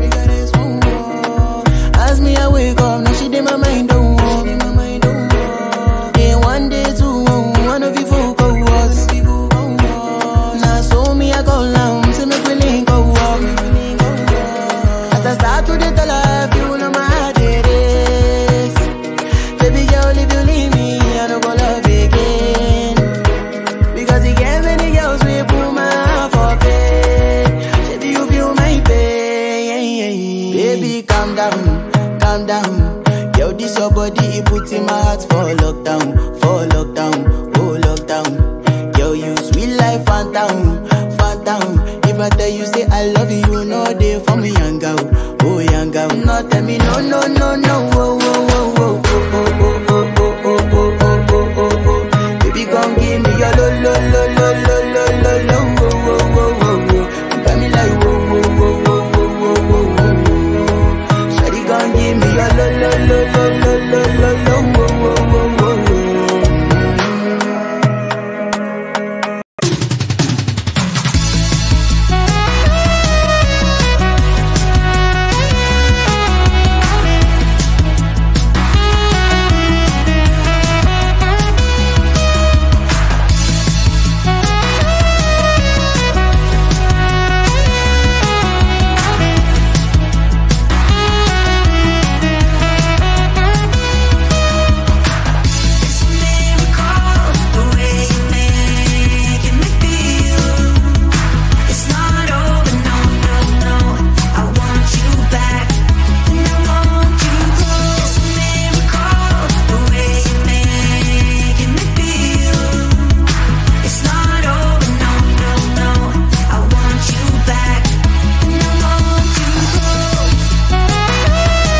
As me, I wake up, now she did my mind don't walk. Day one, day two, one of you folk go was. Now so me, I go down, see me feeling go walk. As I start to the life, you know my heart it is. Baby girl, if you leave me, I don't go love again. Because he gave many girls we put my heart for pain. Baby, you feel my pain. Baby, calm down, calm down. Yo, this your body, it put in my heart for lockdown, for lockdown, oh lockdown. Yo, you sweet life, phantom, phantom. If I tell you say I love you, you know they for me, young girl, oh young girl. No, tell me no, no, no, no, oh, oh, oh, oh, oh, oh, oh, oh, oh, oh, oh, oh, oh, oh, oh. Baby, gon' give me your lo lo lo lo lo lo lo lo wo wo wo wo wo. You got me like wo wo wo wo wo wo wo wo. Shawty gon' give me your lo lo lo lo lo lo lo lo wo wo wo wo wo. It's a miracle the way you make me feel. It's not over, no, no, no. I want you back, and I want you close. It's a miracle the way you make me feel. It's not over, no, no, no. I want you back, and I want you close.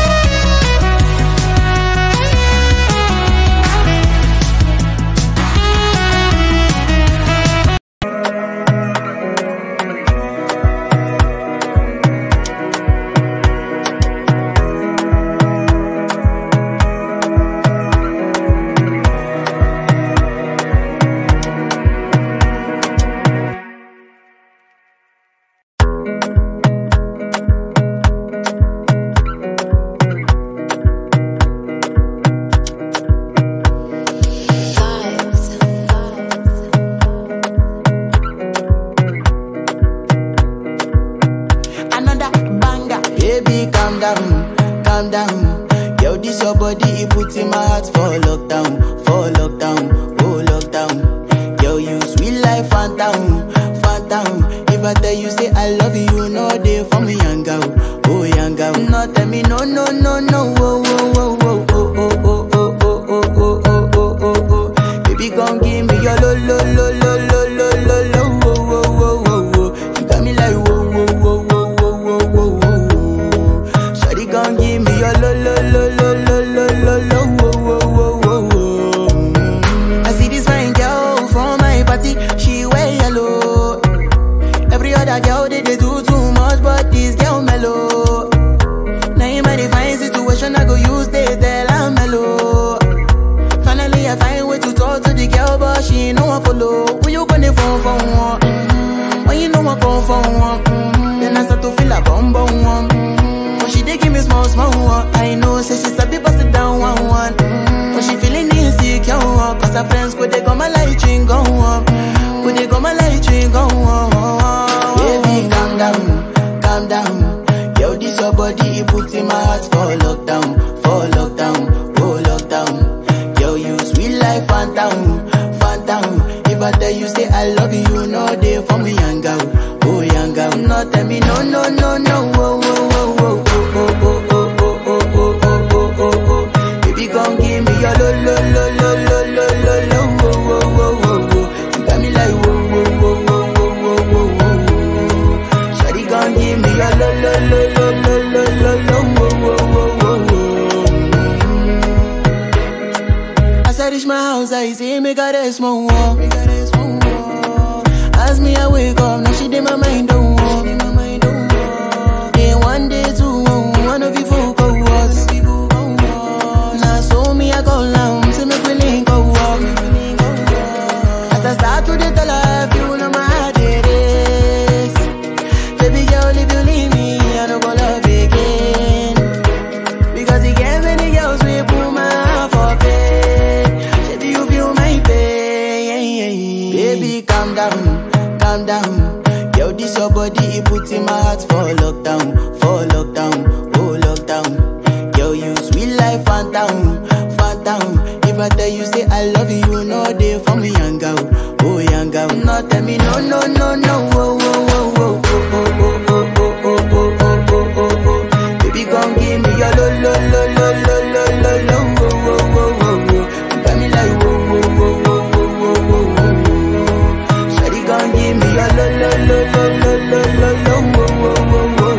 Another banger. Baby, calm down, calm down. Yo, this your body, it put in my heart for lockdown, for lockdown, oh lockdown. Yo, you sweet life, phantom, phantom. If I tell you say I love you, you know they for me, young girl, oh young girl. No, tell me no, no, no, no, oh, oh, oh, oh, oh, oh, oh, oh, oh, oh, oh, oh, oh, oh, oh. Baby, gon' give me your lo, lo, lo, lo, lo, lo, lo, lo, oh, oh, oh, oh, oh. You got me like whoa, whoa, whoa, whoa, whoa, whoa, whoa, whoa. Shawty gon' give me your lo, lo, lo, lo, lo, lo, lo, lo, whoa, whoa, whoa, whoa, whoa. Mm. I see this fine girl from my party, she wear yellow. Every other girl they, they do too much, but this girl mellow. Now in my divine situation, I go use they tell I'm mellow. Finally, I find way to talk to the girl, but she ain't no one follow. Who you gonna phone for one? Mm-hmm. When you know I come for one, mm-hmm. then I start to feel a bum bum one. Mm-hmm. But she dey give me small small one. I know, say she sabi pass it down one one. Mm-hmm. But she feeling insecure, one. cause her friends could they come my light ring go on. Could they come my light ring go on? Baby, calm down, calm down. Yo, this your body, it put in my heart for lockdown, for lockdown, oh lockdown. Yo, you sweet life, phantom, phantom. If I tell you say I love you, you know they for me, young girl, oh young girl. No, tell me no, no, no, no, oh, oh, oh, oh, oh, oh, oh, oh, oh, oh, oh, oh, oh, oh. Baby, gon' give me your lo, lo, lo, lo, lo, lo, lo, lo, oh, oh, oh, oh, oh. You got me like whoa, whoa, whoa, whoa, whoa, whoa, whoa, whoa. Shawty gon' give me your lo, lo, lo, lo, lo, lo, lo, lo, oh, oh, oh, oh, oh. As I reach my house, I see me got a small wall. As me, I wake up, now she did my mind don't walk. down, calm down. Yo, this your body, it put in my heart for lockdown, for lockdown, oh lockdown. Yo, you sweet life, phantom, phantom. If I tell you say I love you, you know they for me, young girl, oh young girl. No, tell me no, no, no, no, oh, oh, oh, oh, oh, oh, oh, oh, oh, oh, oh, oh, oh, oh, oh. Baby, come give me your lo, lo, lo, lo, lo, lo, lo, lo, oh, oh, oh, oh, oh. You got me like whoa, whoa, whoa, whoa, whoa, whoa, whoa, whoa. Shawty, come give me your lo, lo, lo, lo, lo, lo, lo, lo, oh, oh, oh, oh, oh.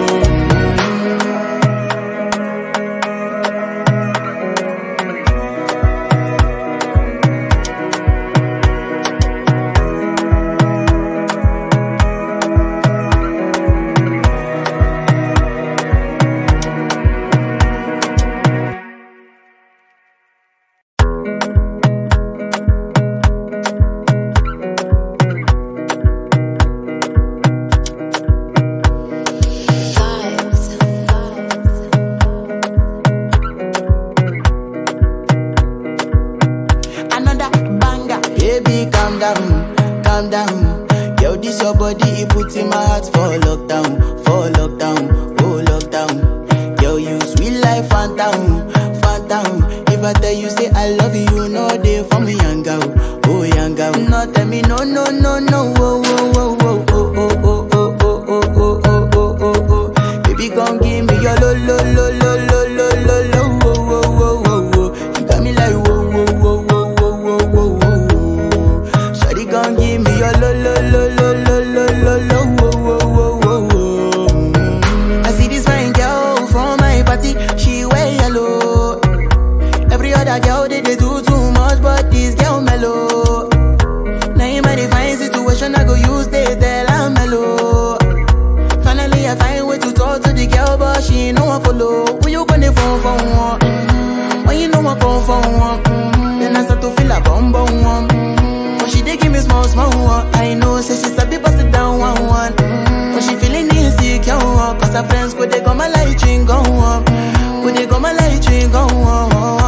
Another banger. Baby, calm down, calm down. Yo, this your body, it put in my heart for lockdown, for lockdown, oh lockdown. Yo, you sweet life, phantom, phantom. If I tell you say I love you, you know they for me, young girl, oh young girl. No, tell me no, no, no, no, oh, oh, oh, oh, oh, oh, oh, oh, oh, oh, oh, oh, oh, oh, oh. Baby, come give me your lo, lo, lo, lo, lo, lo, lo, lo, oh, oh, oh, oh, oh. You got me like whoa, whoa, whoa, whoa, whoa, whoa, whoa, whoa. Shawty gon' give me your lo lo lo lo lo lo lo lo wo wo wo wo wo. Mm. I see this fine girl from my party, she wear yellow. Every other girl they, they do too much, but this girl mellow. Now in my divine situation, I go use they tell I'm mellow. Finally, I find way to talk to the girl, but she ain't no one follow. Who you gonna phone for one? Mm-hmm. When you know I come for one, mm-hmm. then I start to feel a bum bum one. Mm-hmm. But she dey give me small small one. I know, say she sabi pass it down one one. Mm-hmm. But she feeling insecure, one. cause her friends go they go my light ring go on. Go they go my light ring go on.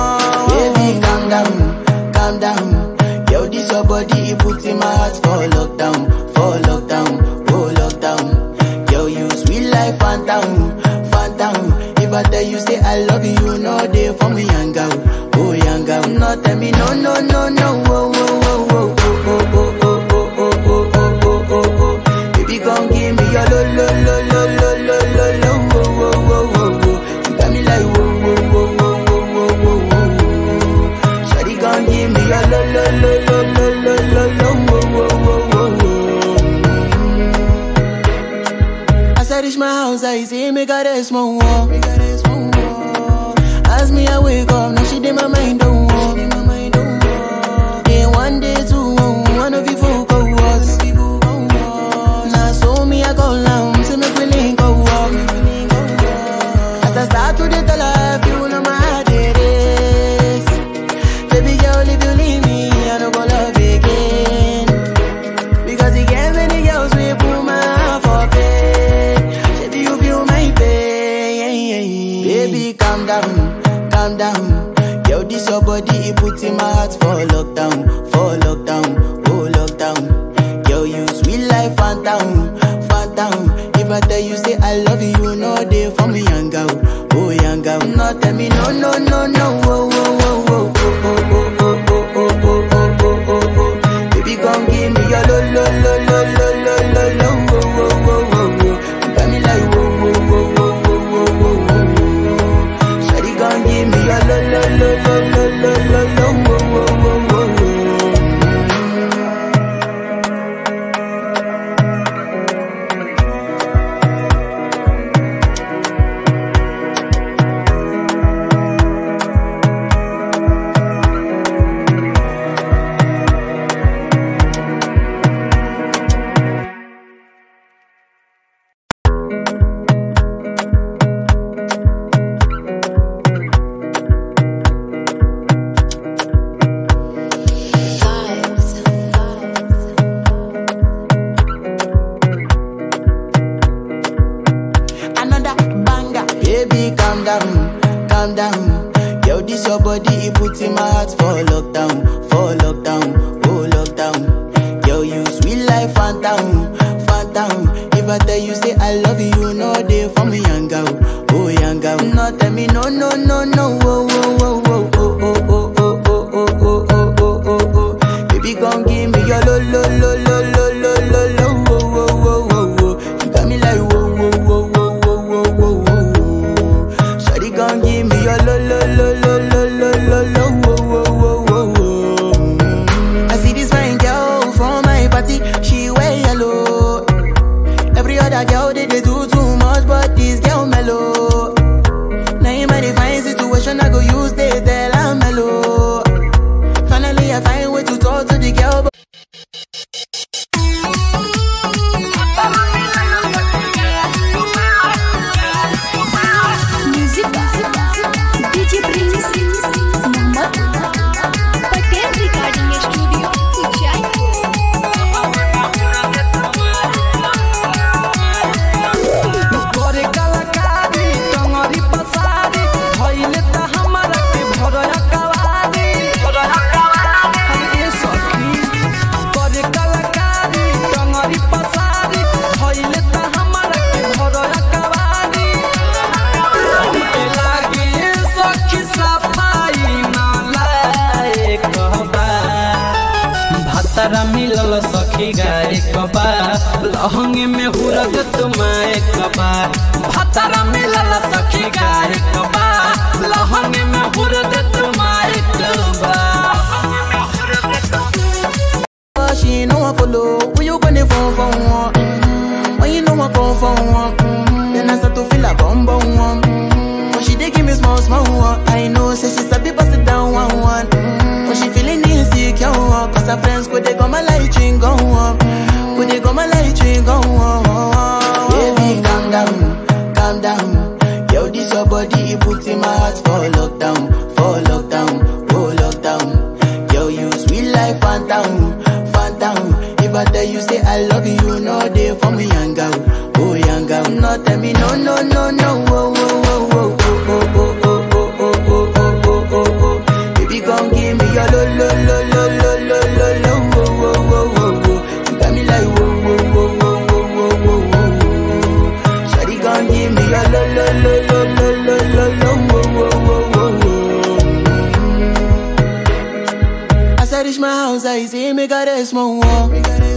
Baby, calm down, calm down. Yo, this your body, it put in my heart for lockdown, for lockdown, oh lockdown. Yo, you sweet life, phantom, phantom. If I tell you say I love you, you know they for me, young girl, oh young girl. No, tell me no, no, no, no, oh, oh, oh, oh, oh, oh, oh, oh, oh, oh, oh, oh, oh, oh. Baby, come give me your lo, lo, lo, lo, lo, lo, lo, lo, oh, oh, oh, oh, oh. You got me like whoa, whoa, whoa, whoa, whoa, whoa, whoa, whoa. Shawty, come give me your lo, lo, lo, lo, lo, lo, lo, lo, oh, oh, oh, oh, oh. As I reach my house, I see me got a small wall. As me, I wake up, now she did my mind don't walk. Then one day, two, one of you folk go was. Now so me, I go down, see me feeling go walk. As I start to the tell her, you know my heart it is. Baby girl, if you leave me, I don't go love again. Because you get many girls we put my heart for bed. Baby, you feel my pain. Baby, calm down, calm down. Yo, this your body, it put in my heart for lockdown, for lockdown, oh lockdown. Yo, you sweet life, phantom, phantom. If I tell you say I love you, you know they for me, young girl, oh young girl. No, tell me no, no, no, no, oh, oh, oh, oh, oh, oh, oh, oh, oh, oh, oh, oh, oh, oh, oh. Baby, come give me your lo, lo, lo, lo, lo, lo, lo, lo, oh, oh, oh, oh, oh. You got me like whoa, whoa, whoa, whoa, whoa, whoa, whoa, whoa. Shawty, come give me your lo, lo, lo, lo, lo, lo, lo, lo, oh, oh, oh, oh, oh. phantom, phantom. If I tell you say I love you, you know they for me young girl, oh young girl. No tell me no no no no, oh oh oh oh oh oh oh oh oh oh oh oh oh oh. Baby come give me your lo lo lo lo lo lo lo lo, oh oh oh oh oh. You got me like whoa whoa whoa whoa whoa whoa whoa whoa. Shawty come give me your lo lo lo lo lo lo lo lo, oh oh oh oh oh. I see this fine girl from my party, she wear yellow. Every other girl they, they do too much, but this girl mellow. Now in my fine situation, I go use they tell I'm mellow. Finally, I find way to talk to the girl. But music DJ Prince Mohammad Patel recording studio Ujjain करे कलाकारी टंगरी पसारी भइले त हमरा के भरया कवारी अरे सखी करे कलाकारी टंगरी पसारी भइले त हमरा के भरया कवारी हमके लागे सखी सफाई ना लायक बा भातारा मिलल सखी गाय कबा लहंगे में हुरग तुमाए कबा भातारा मिलल सखी गाय कबा लहंगे में हुरग तुमाए कबा she ain't no one follow. When you gonna phone for one? Mm-hmm. When you know I come for one? Mm-hmm. Then I start to feel a bum bum one. Mm-hmm. When she dey give me small small one. I know say she sabi pass it down one one. Mm-hmm. When she feeling insecure one. Cause her friends go they go my light ring go on. Go they go my light ring go on. Baby calm down, calm down. Yo this your body it put in my heart for lockdown, for lockdown, oh lockdown. Yo you sweet life phantom, phantom. If I tell you say I love you, you know they for me young girl, oh young girl. No tell me no no no no, oh oh oh oh oh oh oh oh oh oh oh oh oh oh. Baby come give me your lo lo lo lo lo lo lo lo, oh oh oh oh oh. You got me like whoa whoa whoa whoa whoa whoa whoa whoa. Shawty come give me your lo lo lo lo lo lo lo lo, oh oh oh oh oh. As I reach my house, I see me got a small wall.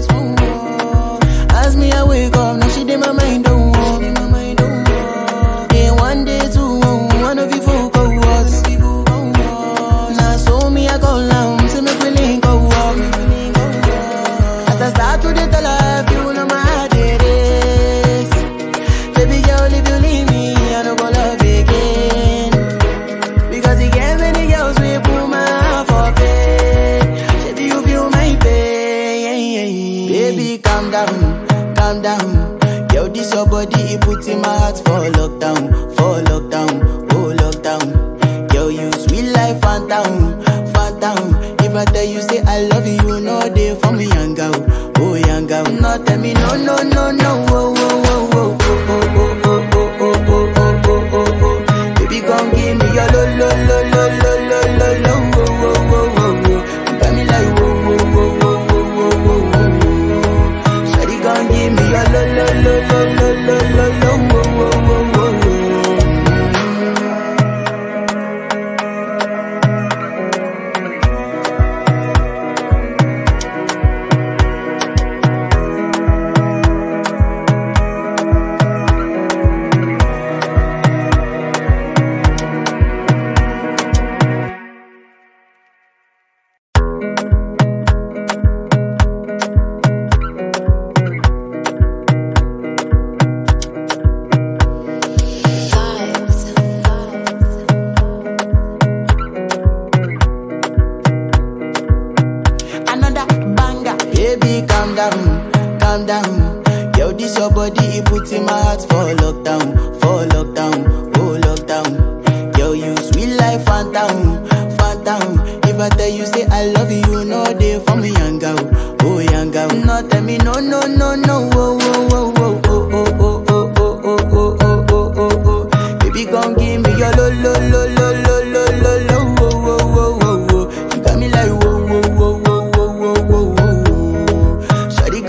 As me, I wake up, now she did my mind don't walk. Then one day, two, one of you folk go was. Now so me, I go down, see me feeling go walk. As I start to the tell her, you know my heart it is. Baby girl, if you leave me, I don't go love again. Because he gave many girls we put my heart for bed. Baby, you feel my pain. Baby, calm down, calm down. Yo, this your body, it put in my heart for lockdown, for lockdown, oh lockdown. Yo, you sweet life, phantom, phantom. If I tell you say I love you, you know they for me young girl, oh young girl. No, tell me no, no, no, no, oh, oh, oh, oh, oh, oh, oh, oh, oh, oh, oh, oh, oh, oh, oh. Baby, come give me your lo lo lo lo lo lo lo lo wo wo wo wo wo. You got me like wo wo wo wo wo wo wo wo. Shawty, come give me your lo lo lo lo lo lo lo lo wo wo wo wo wo. another banger. Baby, calm down, calm down. Yo, this your body, it put in my heart for lockdown, for lockdown, oh lockdown. Yo, you sweet life, phantom, phantom. If I tell you say I love you, you know they for me young girl, oh young girl. No, tell me no, no, no, no, oh, oh, oh, oh, oh, oh, oh, oh, oh, oh, oh, oh, oh, oh, oh. Baby, come give me your lo, lo, lo, lo, lo, lo, lo, lo, oh, oh, oh, oh, oh. You got me like whoa, whoa, whoa, whoa, whoa, whoa, whoa, whoa. Shawty, come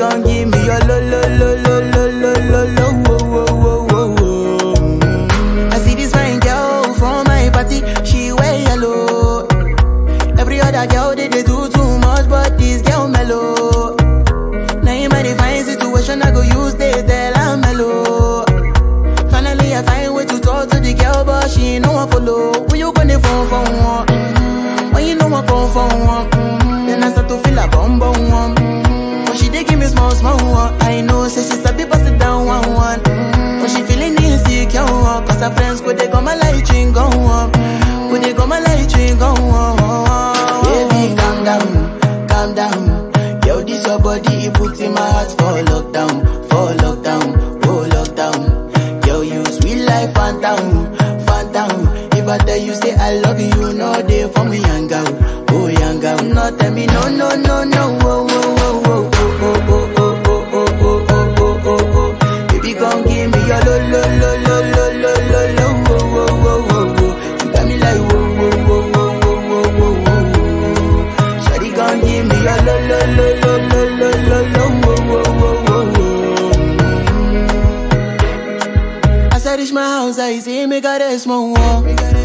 gon' give me your lo lo lo lo lo lo lo lo wo wo wo wo wo. Mm. I see this fine girl from my party, she wear yellow. Every other girl they, they do too much, but this girl mellow. Now in my divine situation, I go use they tell I'm mellow. Finally, I find way to talk to the girl, but she ain't no one follow. When you gonna phone for one? Mm-hmm. When you know I come for one? Mm-hmm. Then I start to feel a bum bum one. Mm-hmm. But she dey give me small small one. I know, say she's a bit it down one one. Mm-hmm. But she feeling insecure, one. cause her friends could they come my light ring go on. Could they come my light ring go on? Baby, calm down, calm down. Yo, this your body, it puts in my heart for lockdown, for lockdown, oh lockdown. Yo, you sweet life, phantom, phantom. If I tell you say I love you, you know they for me, young girl, oh young girl. No, tell me no, no, no, no, oh, oh, oh, oh, oh, oh, oh, oh, oh, oh, oh, oh, oh, oh. Baby, gon' give me your lo, lo, lo, lo, lo, lo, lo, lo, oh, oh, oh, oh, oh. You got me like whoa, whoa, whoa, whoa, whoa, whoa, whoa, whoa. Shawty gon' give me your lo, lo, lo, lo, lo, lo, lo, lo, oh, oh, oh, oh, oh. As I reach my house, I see me got a small wall.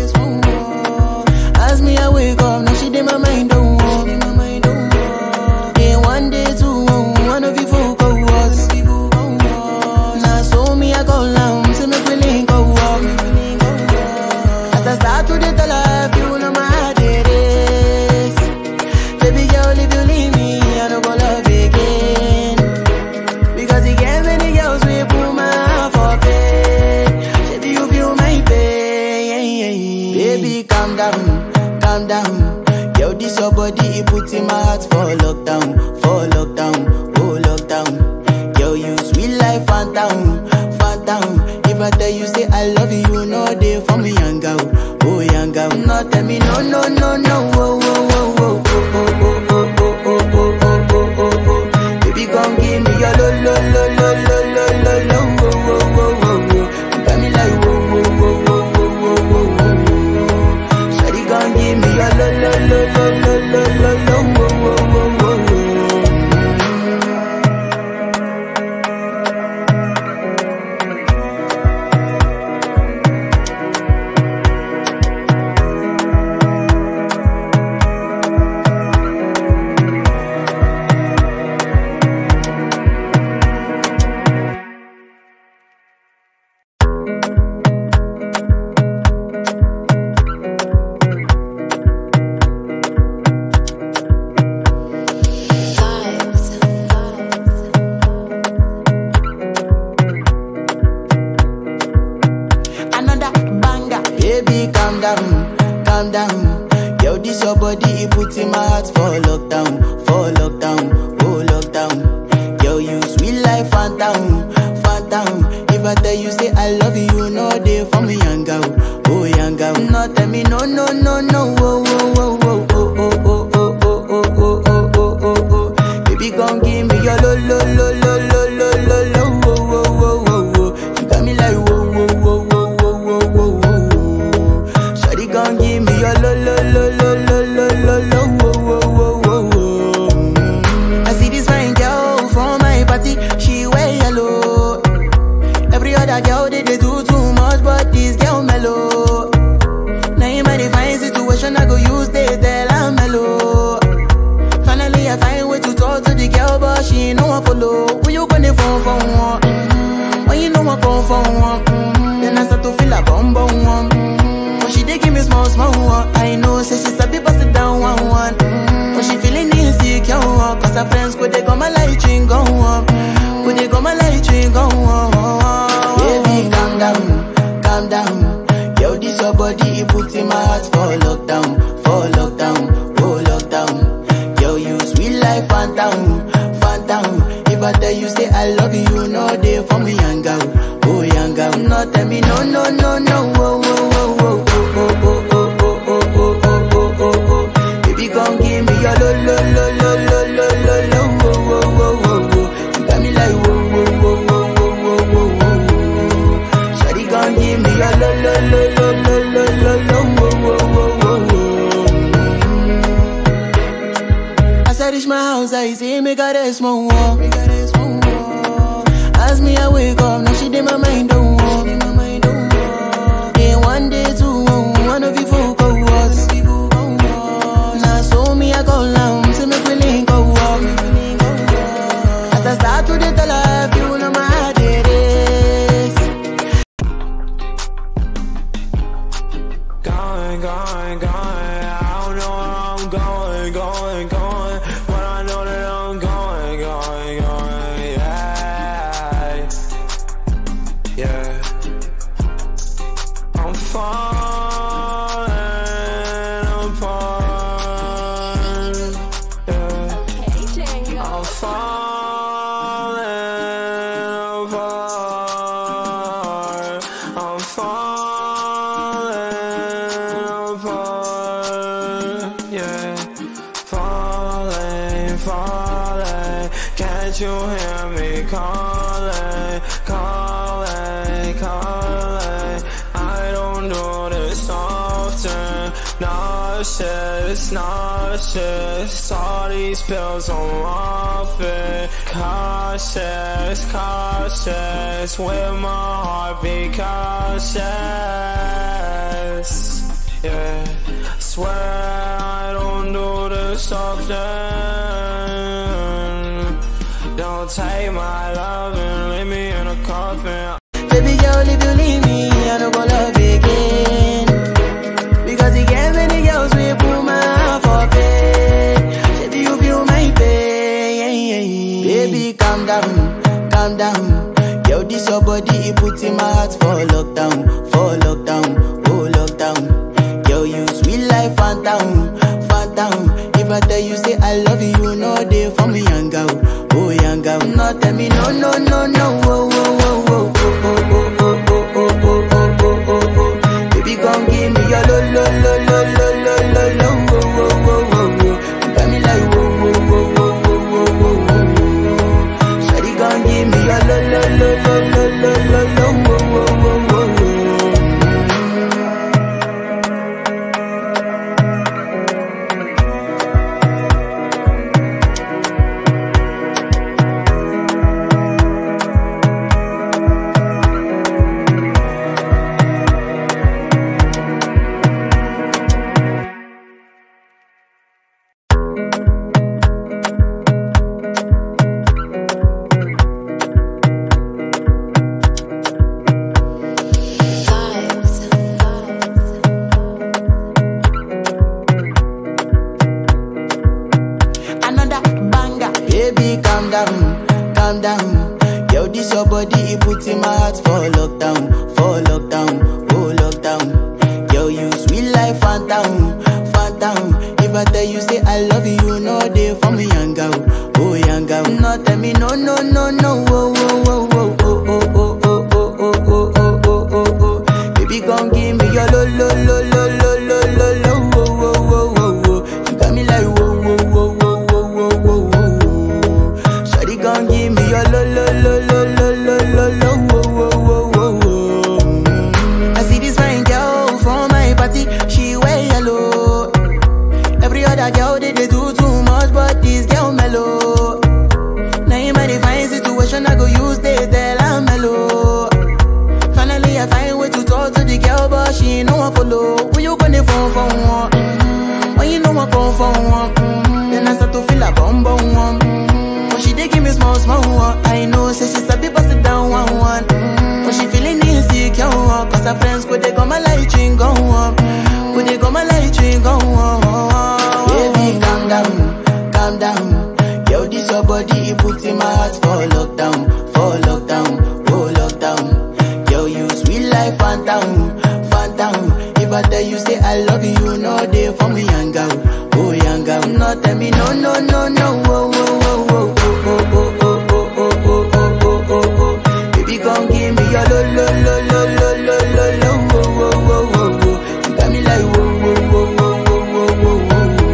As me, I wake up, now she did my mind don't walk. Then one day, two, one of you folk go was. Now so me, I go down, see me feeling go walk. As I start to the life, you know my heart it is. Baby girl, if you leave me, I don't go love again. Because he gave many girls we put my heart for bed. Baby, you feel my pain. Baby, calm down, calm down. Yo, this your body, it puts in my heart for lockdown, for lockdown, oh lockdown. Yo, you sweet life, phantom, phantom. If I tell you say I love you, you know they for me, young girl, oh young girl. No, tell me no, no, no, no, oh, oh, oh, oh, oh, oh, oh, oh, oh, oh, oh, oh, oh, oh, oh. Baby, gon' give me your lo lo lo lo lo lo lo lo wo wo wo wo wo. You got me like wo wo wo wo wo wo wo wo. Shawty gon' give me your lo lo lo lo lo lo lo lo wo wo wo wo wo. another banger. Baby, calm down, calm down. Yo, this your body, it puts in my heart for lockdown, for lockdown, oh lockdown. Yo, you sweet life, phantom, phantom. If I tell you say I love you, you know they for me, young girl, oh young girl. No, tell me no, no, no, no, oh, oh, oh, oh, oh, oh, oh, oh, oh, oh, oh, oh, oh, oh, oh. Baby, gon' give me your lo, lo, lo, lo, lo, lo, lo, lo, oh, oh, oh, oh, oh. You got me like whoa, whoa, whoa, whoa, whoa, whoa, whoa, whoa. Shawty gon' give me your lo, lo, lo, lo, lo, lo, lo, lo, whoa, whoa, whoa, whoa, whoa. Mm. I see this fine girl from my party, she wear yellow. Every other girl they, they do too much, but this girl mellow. Now in my divine situation, I go use they tell I'm mellow. Finally, I find way to talk to the girl, but she ain't no one follow. When you gonna phone for one? Mm-hmm. When you know I come for one? Mm-hmm. Then I start to feel a bum bum one. Mm-hmm. But she dey give me small small one. I know, say she's a bit it down one one. Mm-hmm. But she feeling insecure, one. cause her friends could they come my light ring go on. Could they come my light ring go on? Baby, calm down, calm down. Yo, this your body, it puts in my heart for lockdown, for lockdown, oh lockdown. Yo, you sweet life, phantom, phantom. If I tell you say I love you, you know they for me, young girl, oh young girl. No, tell me no, no, no, no, oh, oh, oh, oh, oh, oh, oh, oh, oh, oh, oh, oh, oh, oh. Baby, gon' give me your lo, lo, lo, lo, lo, lo, lo, lo, oh, oh, oh, oh, oh. You got me like whoa, whoa, whoa, whoa, whoa, whoa, whoa, whoa. Shawty gon' give me your lo, lo, lo, lo, lo, lo, lo, lo, oh, oh, oh, oh, oh. As I reach my house, I see me got a small wall. tell her if you know my heart it is. Going, going, going. I don't know where I'm going, going, going. But I know that I'm going, going, going. Yeah. Yeah. I'm falling apart. Yeah. I'm falling apart. I'm falling apart. Yeah. Falling, falling. Can't you hear me calling, calling, calling? I don't do this often. Nauseous, nauseous. All these pills I'm off it. Cautious, cautious. With my heart be cautious. Yeah. Swear I don't do this often. Don't take my love and leave me in a coffin. Baby girl, if you leave me, I don't go love again. Because you get many girls we put my heart for bed. Baby, you feel my pain. Baby, calm down, calm down. Yo, this your body, it puts in my heart for lockdown, for lockdown, oh lockdown. Yo, you sweet life, phantom, phantom. If I tell you say I love you, you know they for me, young girl, oh young girl. No, tell me no, no, no, no, oh, oh, oh, oh, oh, oh, oh, oh, oh, oh, oh, oh, oh, oh, oh. Baby, come give me your lo, lo, lo, lo, lo, lo, lo, lo, oh, oh, oh, oh, oh. You got me like whoa, whoa, whoa, whoa, whoa, whoa, whoa, whoa. Shawty, come give me your lo, lo, lo, lo, lo, lo, lo, lo, oh, oh, oh, oh, oh. another banger. Baby, calm down, calm down. Yo, this your body, it puts in my heart for lockdown, for lockdown, oh lockdown. Yo, you sweet life, phantom, phantom. If I tell you say I love you, you know they for me, young girl, oh young girl. No, tell me no, no, no, no, oh, oh, oh, oh, oh, oh, oh, oh, oh, oh, oh, oh, oh, oh, oh. Baby, come give me your lo, lo, lo, lo, lo, lo, lo, lo, oh, oh, oh, oh, oh. You got me like whoa, whoa, whoa, whoa, whoa, whoa, whoa, whoa. Shawty, come give me your lo, lo, lo, lo, lo, lo, lo, lo, oh, oh, oh, oh, oh. I see this fine girl from my party, she wear yellow. Every other girl they, they do too much, but this girl mellow. Now in my divine situation, I go use they tell I'm mellow. Finally, I find way to talk to the girl, but she ain't no one follow. When you gonna phone for one? Mm-hmm. When you know I come for one? Mm-hmm. Then I start to feel a bum bum one. Mm-hmm. When she dey give me small small one, I know say she sabi pass it down one one. Mm-hmm. When she feeling insecure, one, cause her friends go they go my light ring go on. Go they go my light ring go on. Baby, calm down, calm down. Yo, this your body, it puts in my heart for lockdown, for lockdown, oh lockdown. Yo, you sweet life, phantom, phantom. If I tell you say I love you, you know they for me, young girl, oh young girl. No, tell me no, no, no, no, oh, oh, oh, oh, oh, oh, oh, oh, oh, oh, oh, oh, oh, oh. Baby, come give me your lo, lo, lo, lo, lo, lo, lo, lo, oh, oh, oh, oh, oh. You got me like whoa, whoa, whoa, whoa, whoa, whoa, whoa,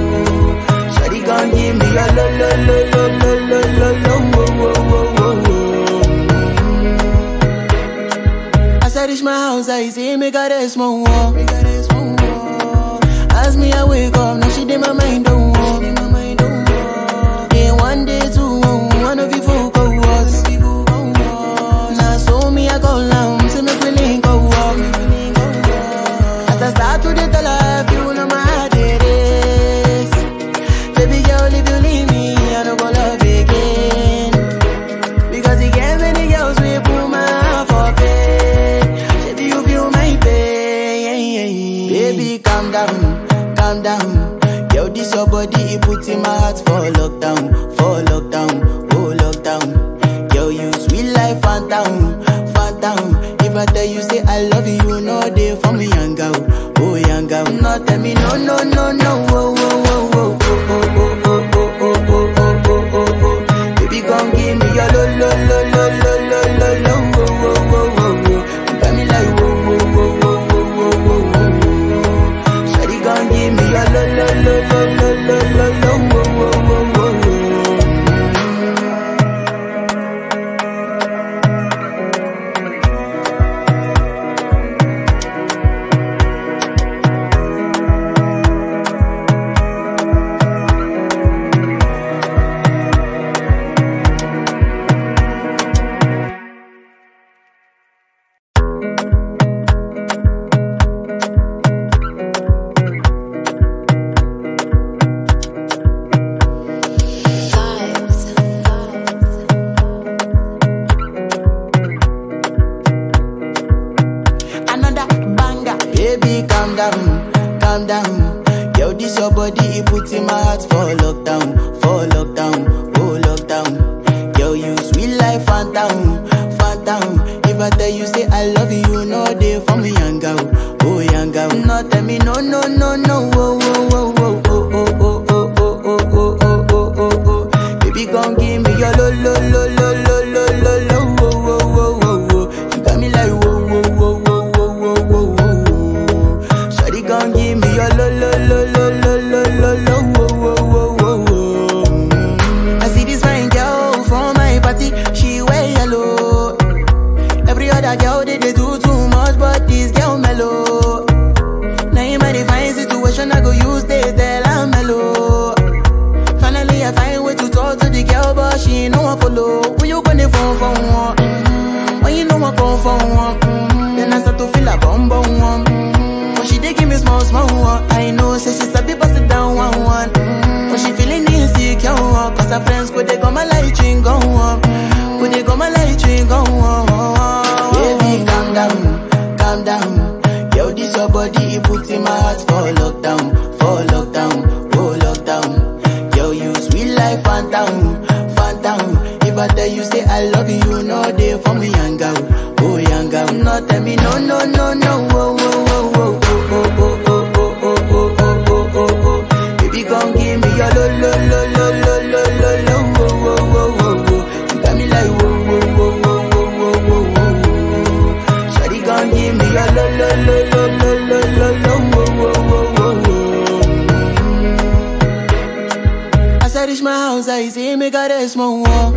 whoa. Shawty, come give me your lo, lo, lo, lo, lo, lo, lo, lo, oh, oh, oh, oh, oh. As I reach my house, I see me got a small wall. As me, I wake up, now she did my mind don't walk. Day one, day two, one of you folk go was. Now so me, I go down, see me feeling go walk. As I start to the tell her, you know my heart it is. Baby girl, if you leave me, I don't go love again. Because for lockdown, for lockdown, oh lockdown. Yo, you sweet life, phantom, phantom. If I tell you say I love you, you know they for me, young girl, oh young girl. No, tell me no, no, no, no, oh, oh, oh, oh, oh, oh, oh, oh, oh, oh, oh, oh, oh, oh, oh. Baby, gon' give me your lo, lo, lo, lo, lo, lo, lo, lo, oh, oh, oh, oh, oh. You got me like whoa, whoa, whoa, whoa, whoa, whoa, whoa, whoa. Shawty gon' give me your lo, lo, lo, lo, lo, lo, lo, lo, oh, oh, oh, oh, oh. Another banger. Baby, calm down, calm down. Yo, this your body, it puts in my heart for lockdown, for lockdown, oh lockdown. Yo, you sweet life, phantom, phantom. If I tell you say I love you, you know they for me, young girl, oh young girl. No, tell me no, no, no, no, oh, oh, oh, oh, oh, oh, oh, oh, oh, oh, oh, oh, oh, oh, oh. Baby, gon' give me your lo, lo, lo, lo, lo, lo, lo, lo, oh, oh, oh, oh, oh. You got me like whoa, whoa, whoa, whoa, whoa, whoa, whoa, whoa. Shawty gon' give me your lo, lo, lo, lo, lo, lo, lo, lo, oh, oh, oh, oh, oh. Mm. I see this fine girl from my party, she wear yellow. Every other girl they, they do too much, but this girl mellow. Now in my divine situation, I go use they tell I'm mellow. Finally, I find way to talk to the girl, but she ain't no one follow. When you gonna phone for one? Mm-hmm. When you know I come for one? Mm-hmm. Then I start to feel a bum bum one. Mm-hmm. But she dey give me small small one. I know, say she sabi pass it down one one. Mm-hmm. But she feeling insecure one. Cause her friends go they go my light ring go on. Go they go my light ring go on. Baby, calm down, calm down. Yo, this your body, it puts in my heart for lockdown, for lockdown, oh lockdown. Yo, you sweet life, phantom, phantom. If I tell you say I love you, you know they for me, young girl, oh young girl. No, tell me no, no, no, no, oh, oh, oh, oh, oh, oh, oh, oh, oh, oh, oh, oh, oh, oh. Baby, gon' give me your lo, lo, lo, lo, lo, lo, lo, lo, oh, oh, oh, oh, oh. You got me like whoa, whoa, whoa, whoa, whoa, whoa, whoa, whoa. Shawty gon' give me your lo, lo, lo, lo, lo, lo, lo, lo, oh, oh, oh, oh, oh. As I reach my house, I see me got a small wall.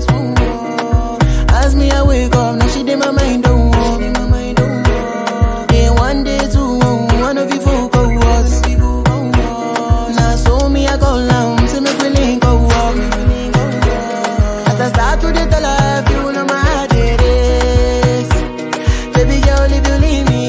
As me, I wake up, now she did my mind don't walk. Then one day, two, one of you folk go was. Now so me, I go down, see me feeling go walk. As I start to the tell her, you know my heart it is. Baby girl, if you leave me,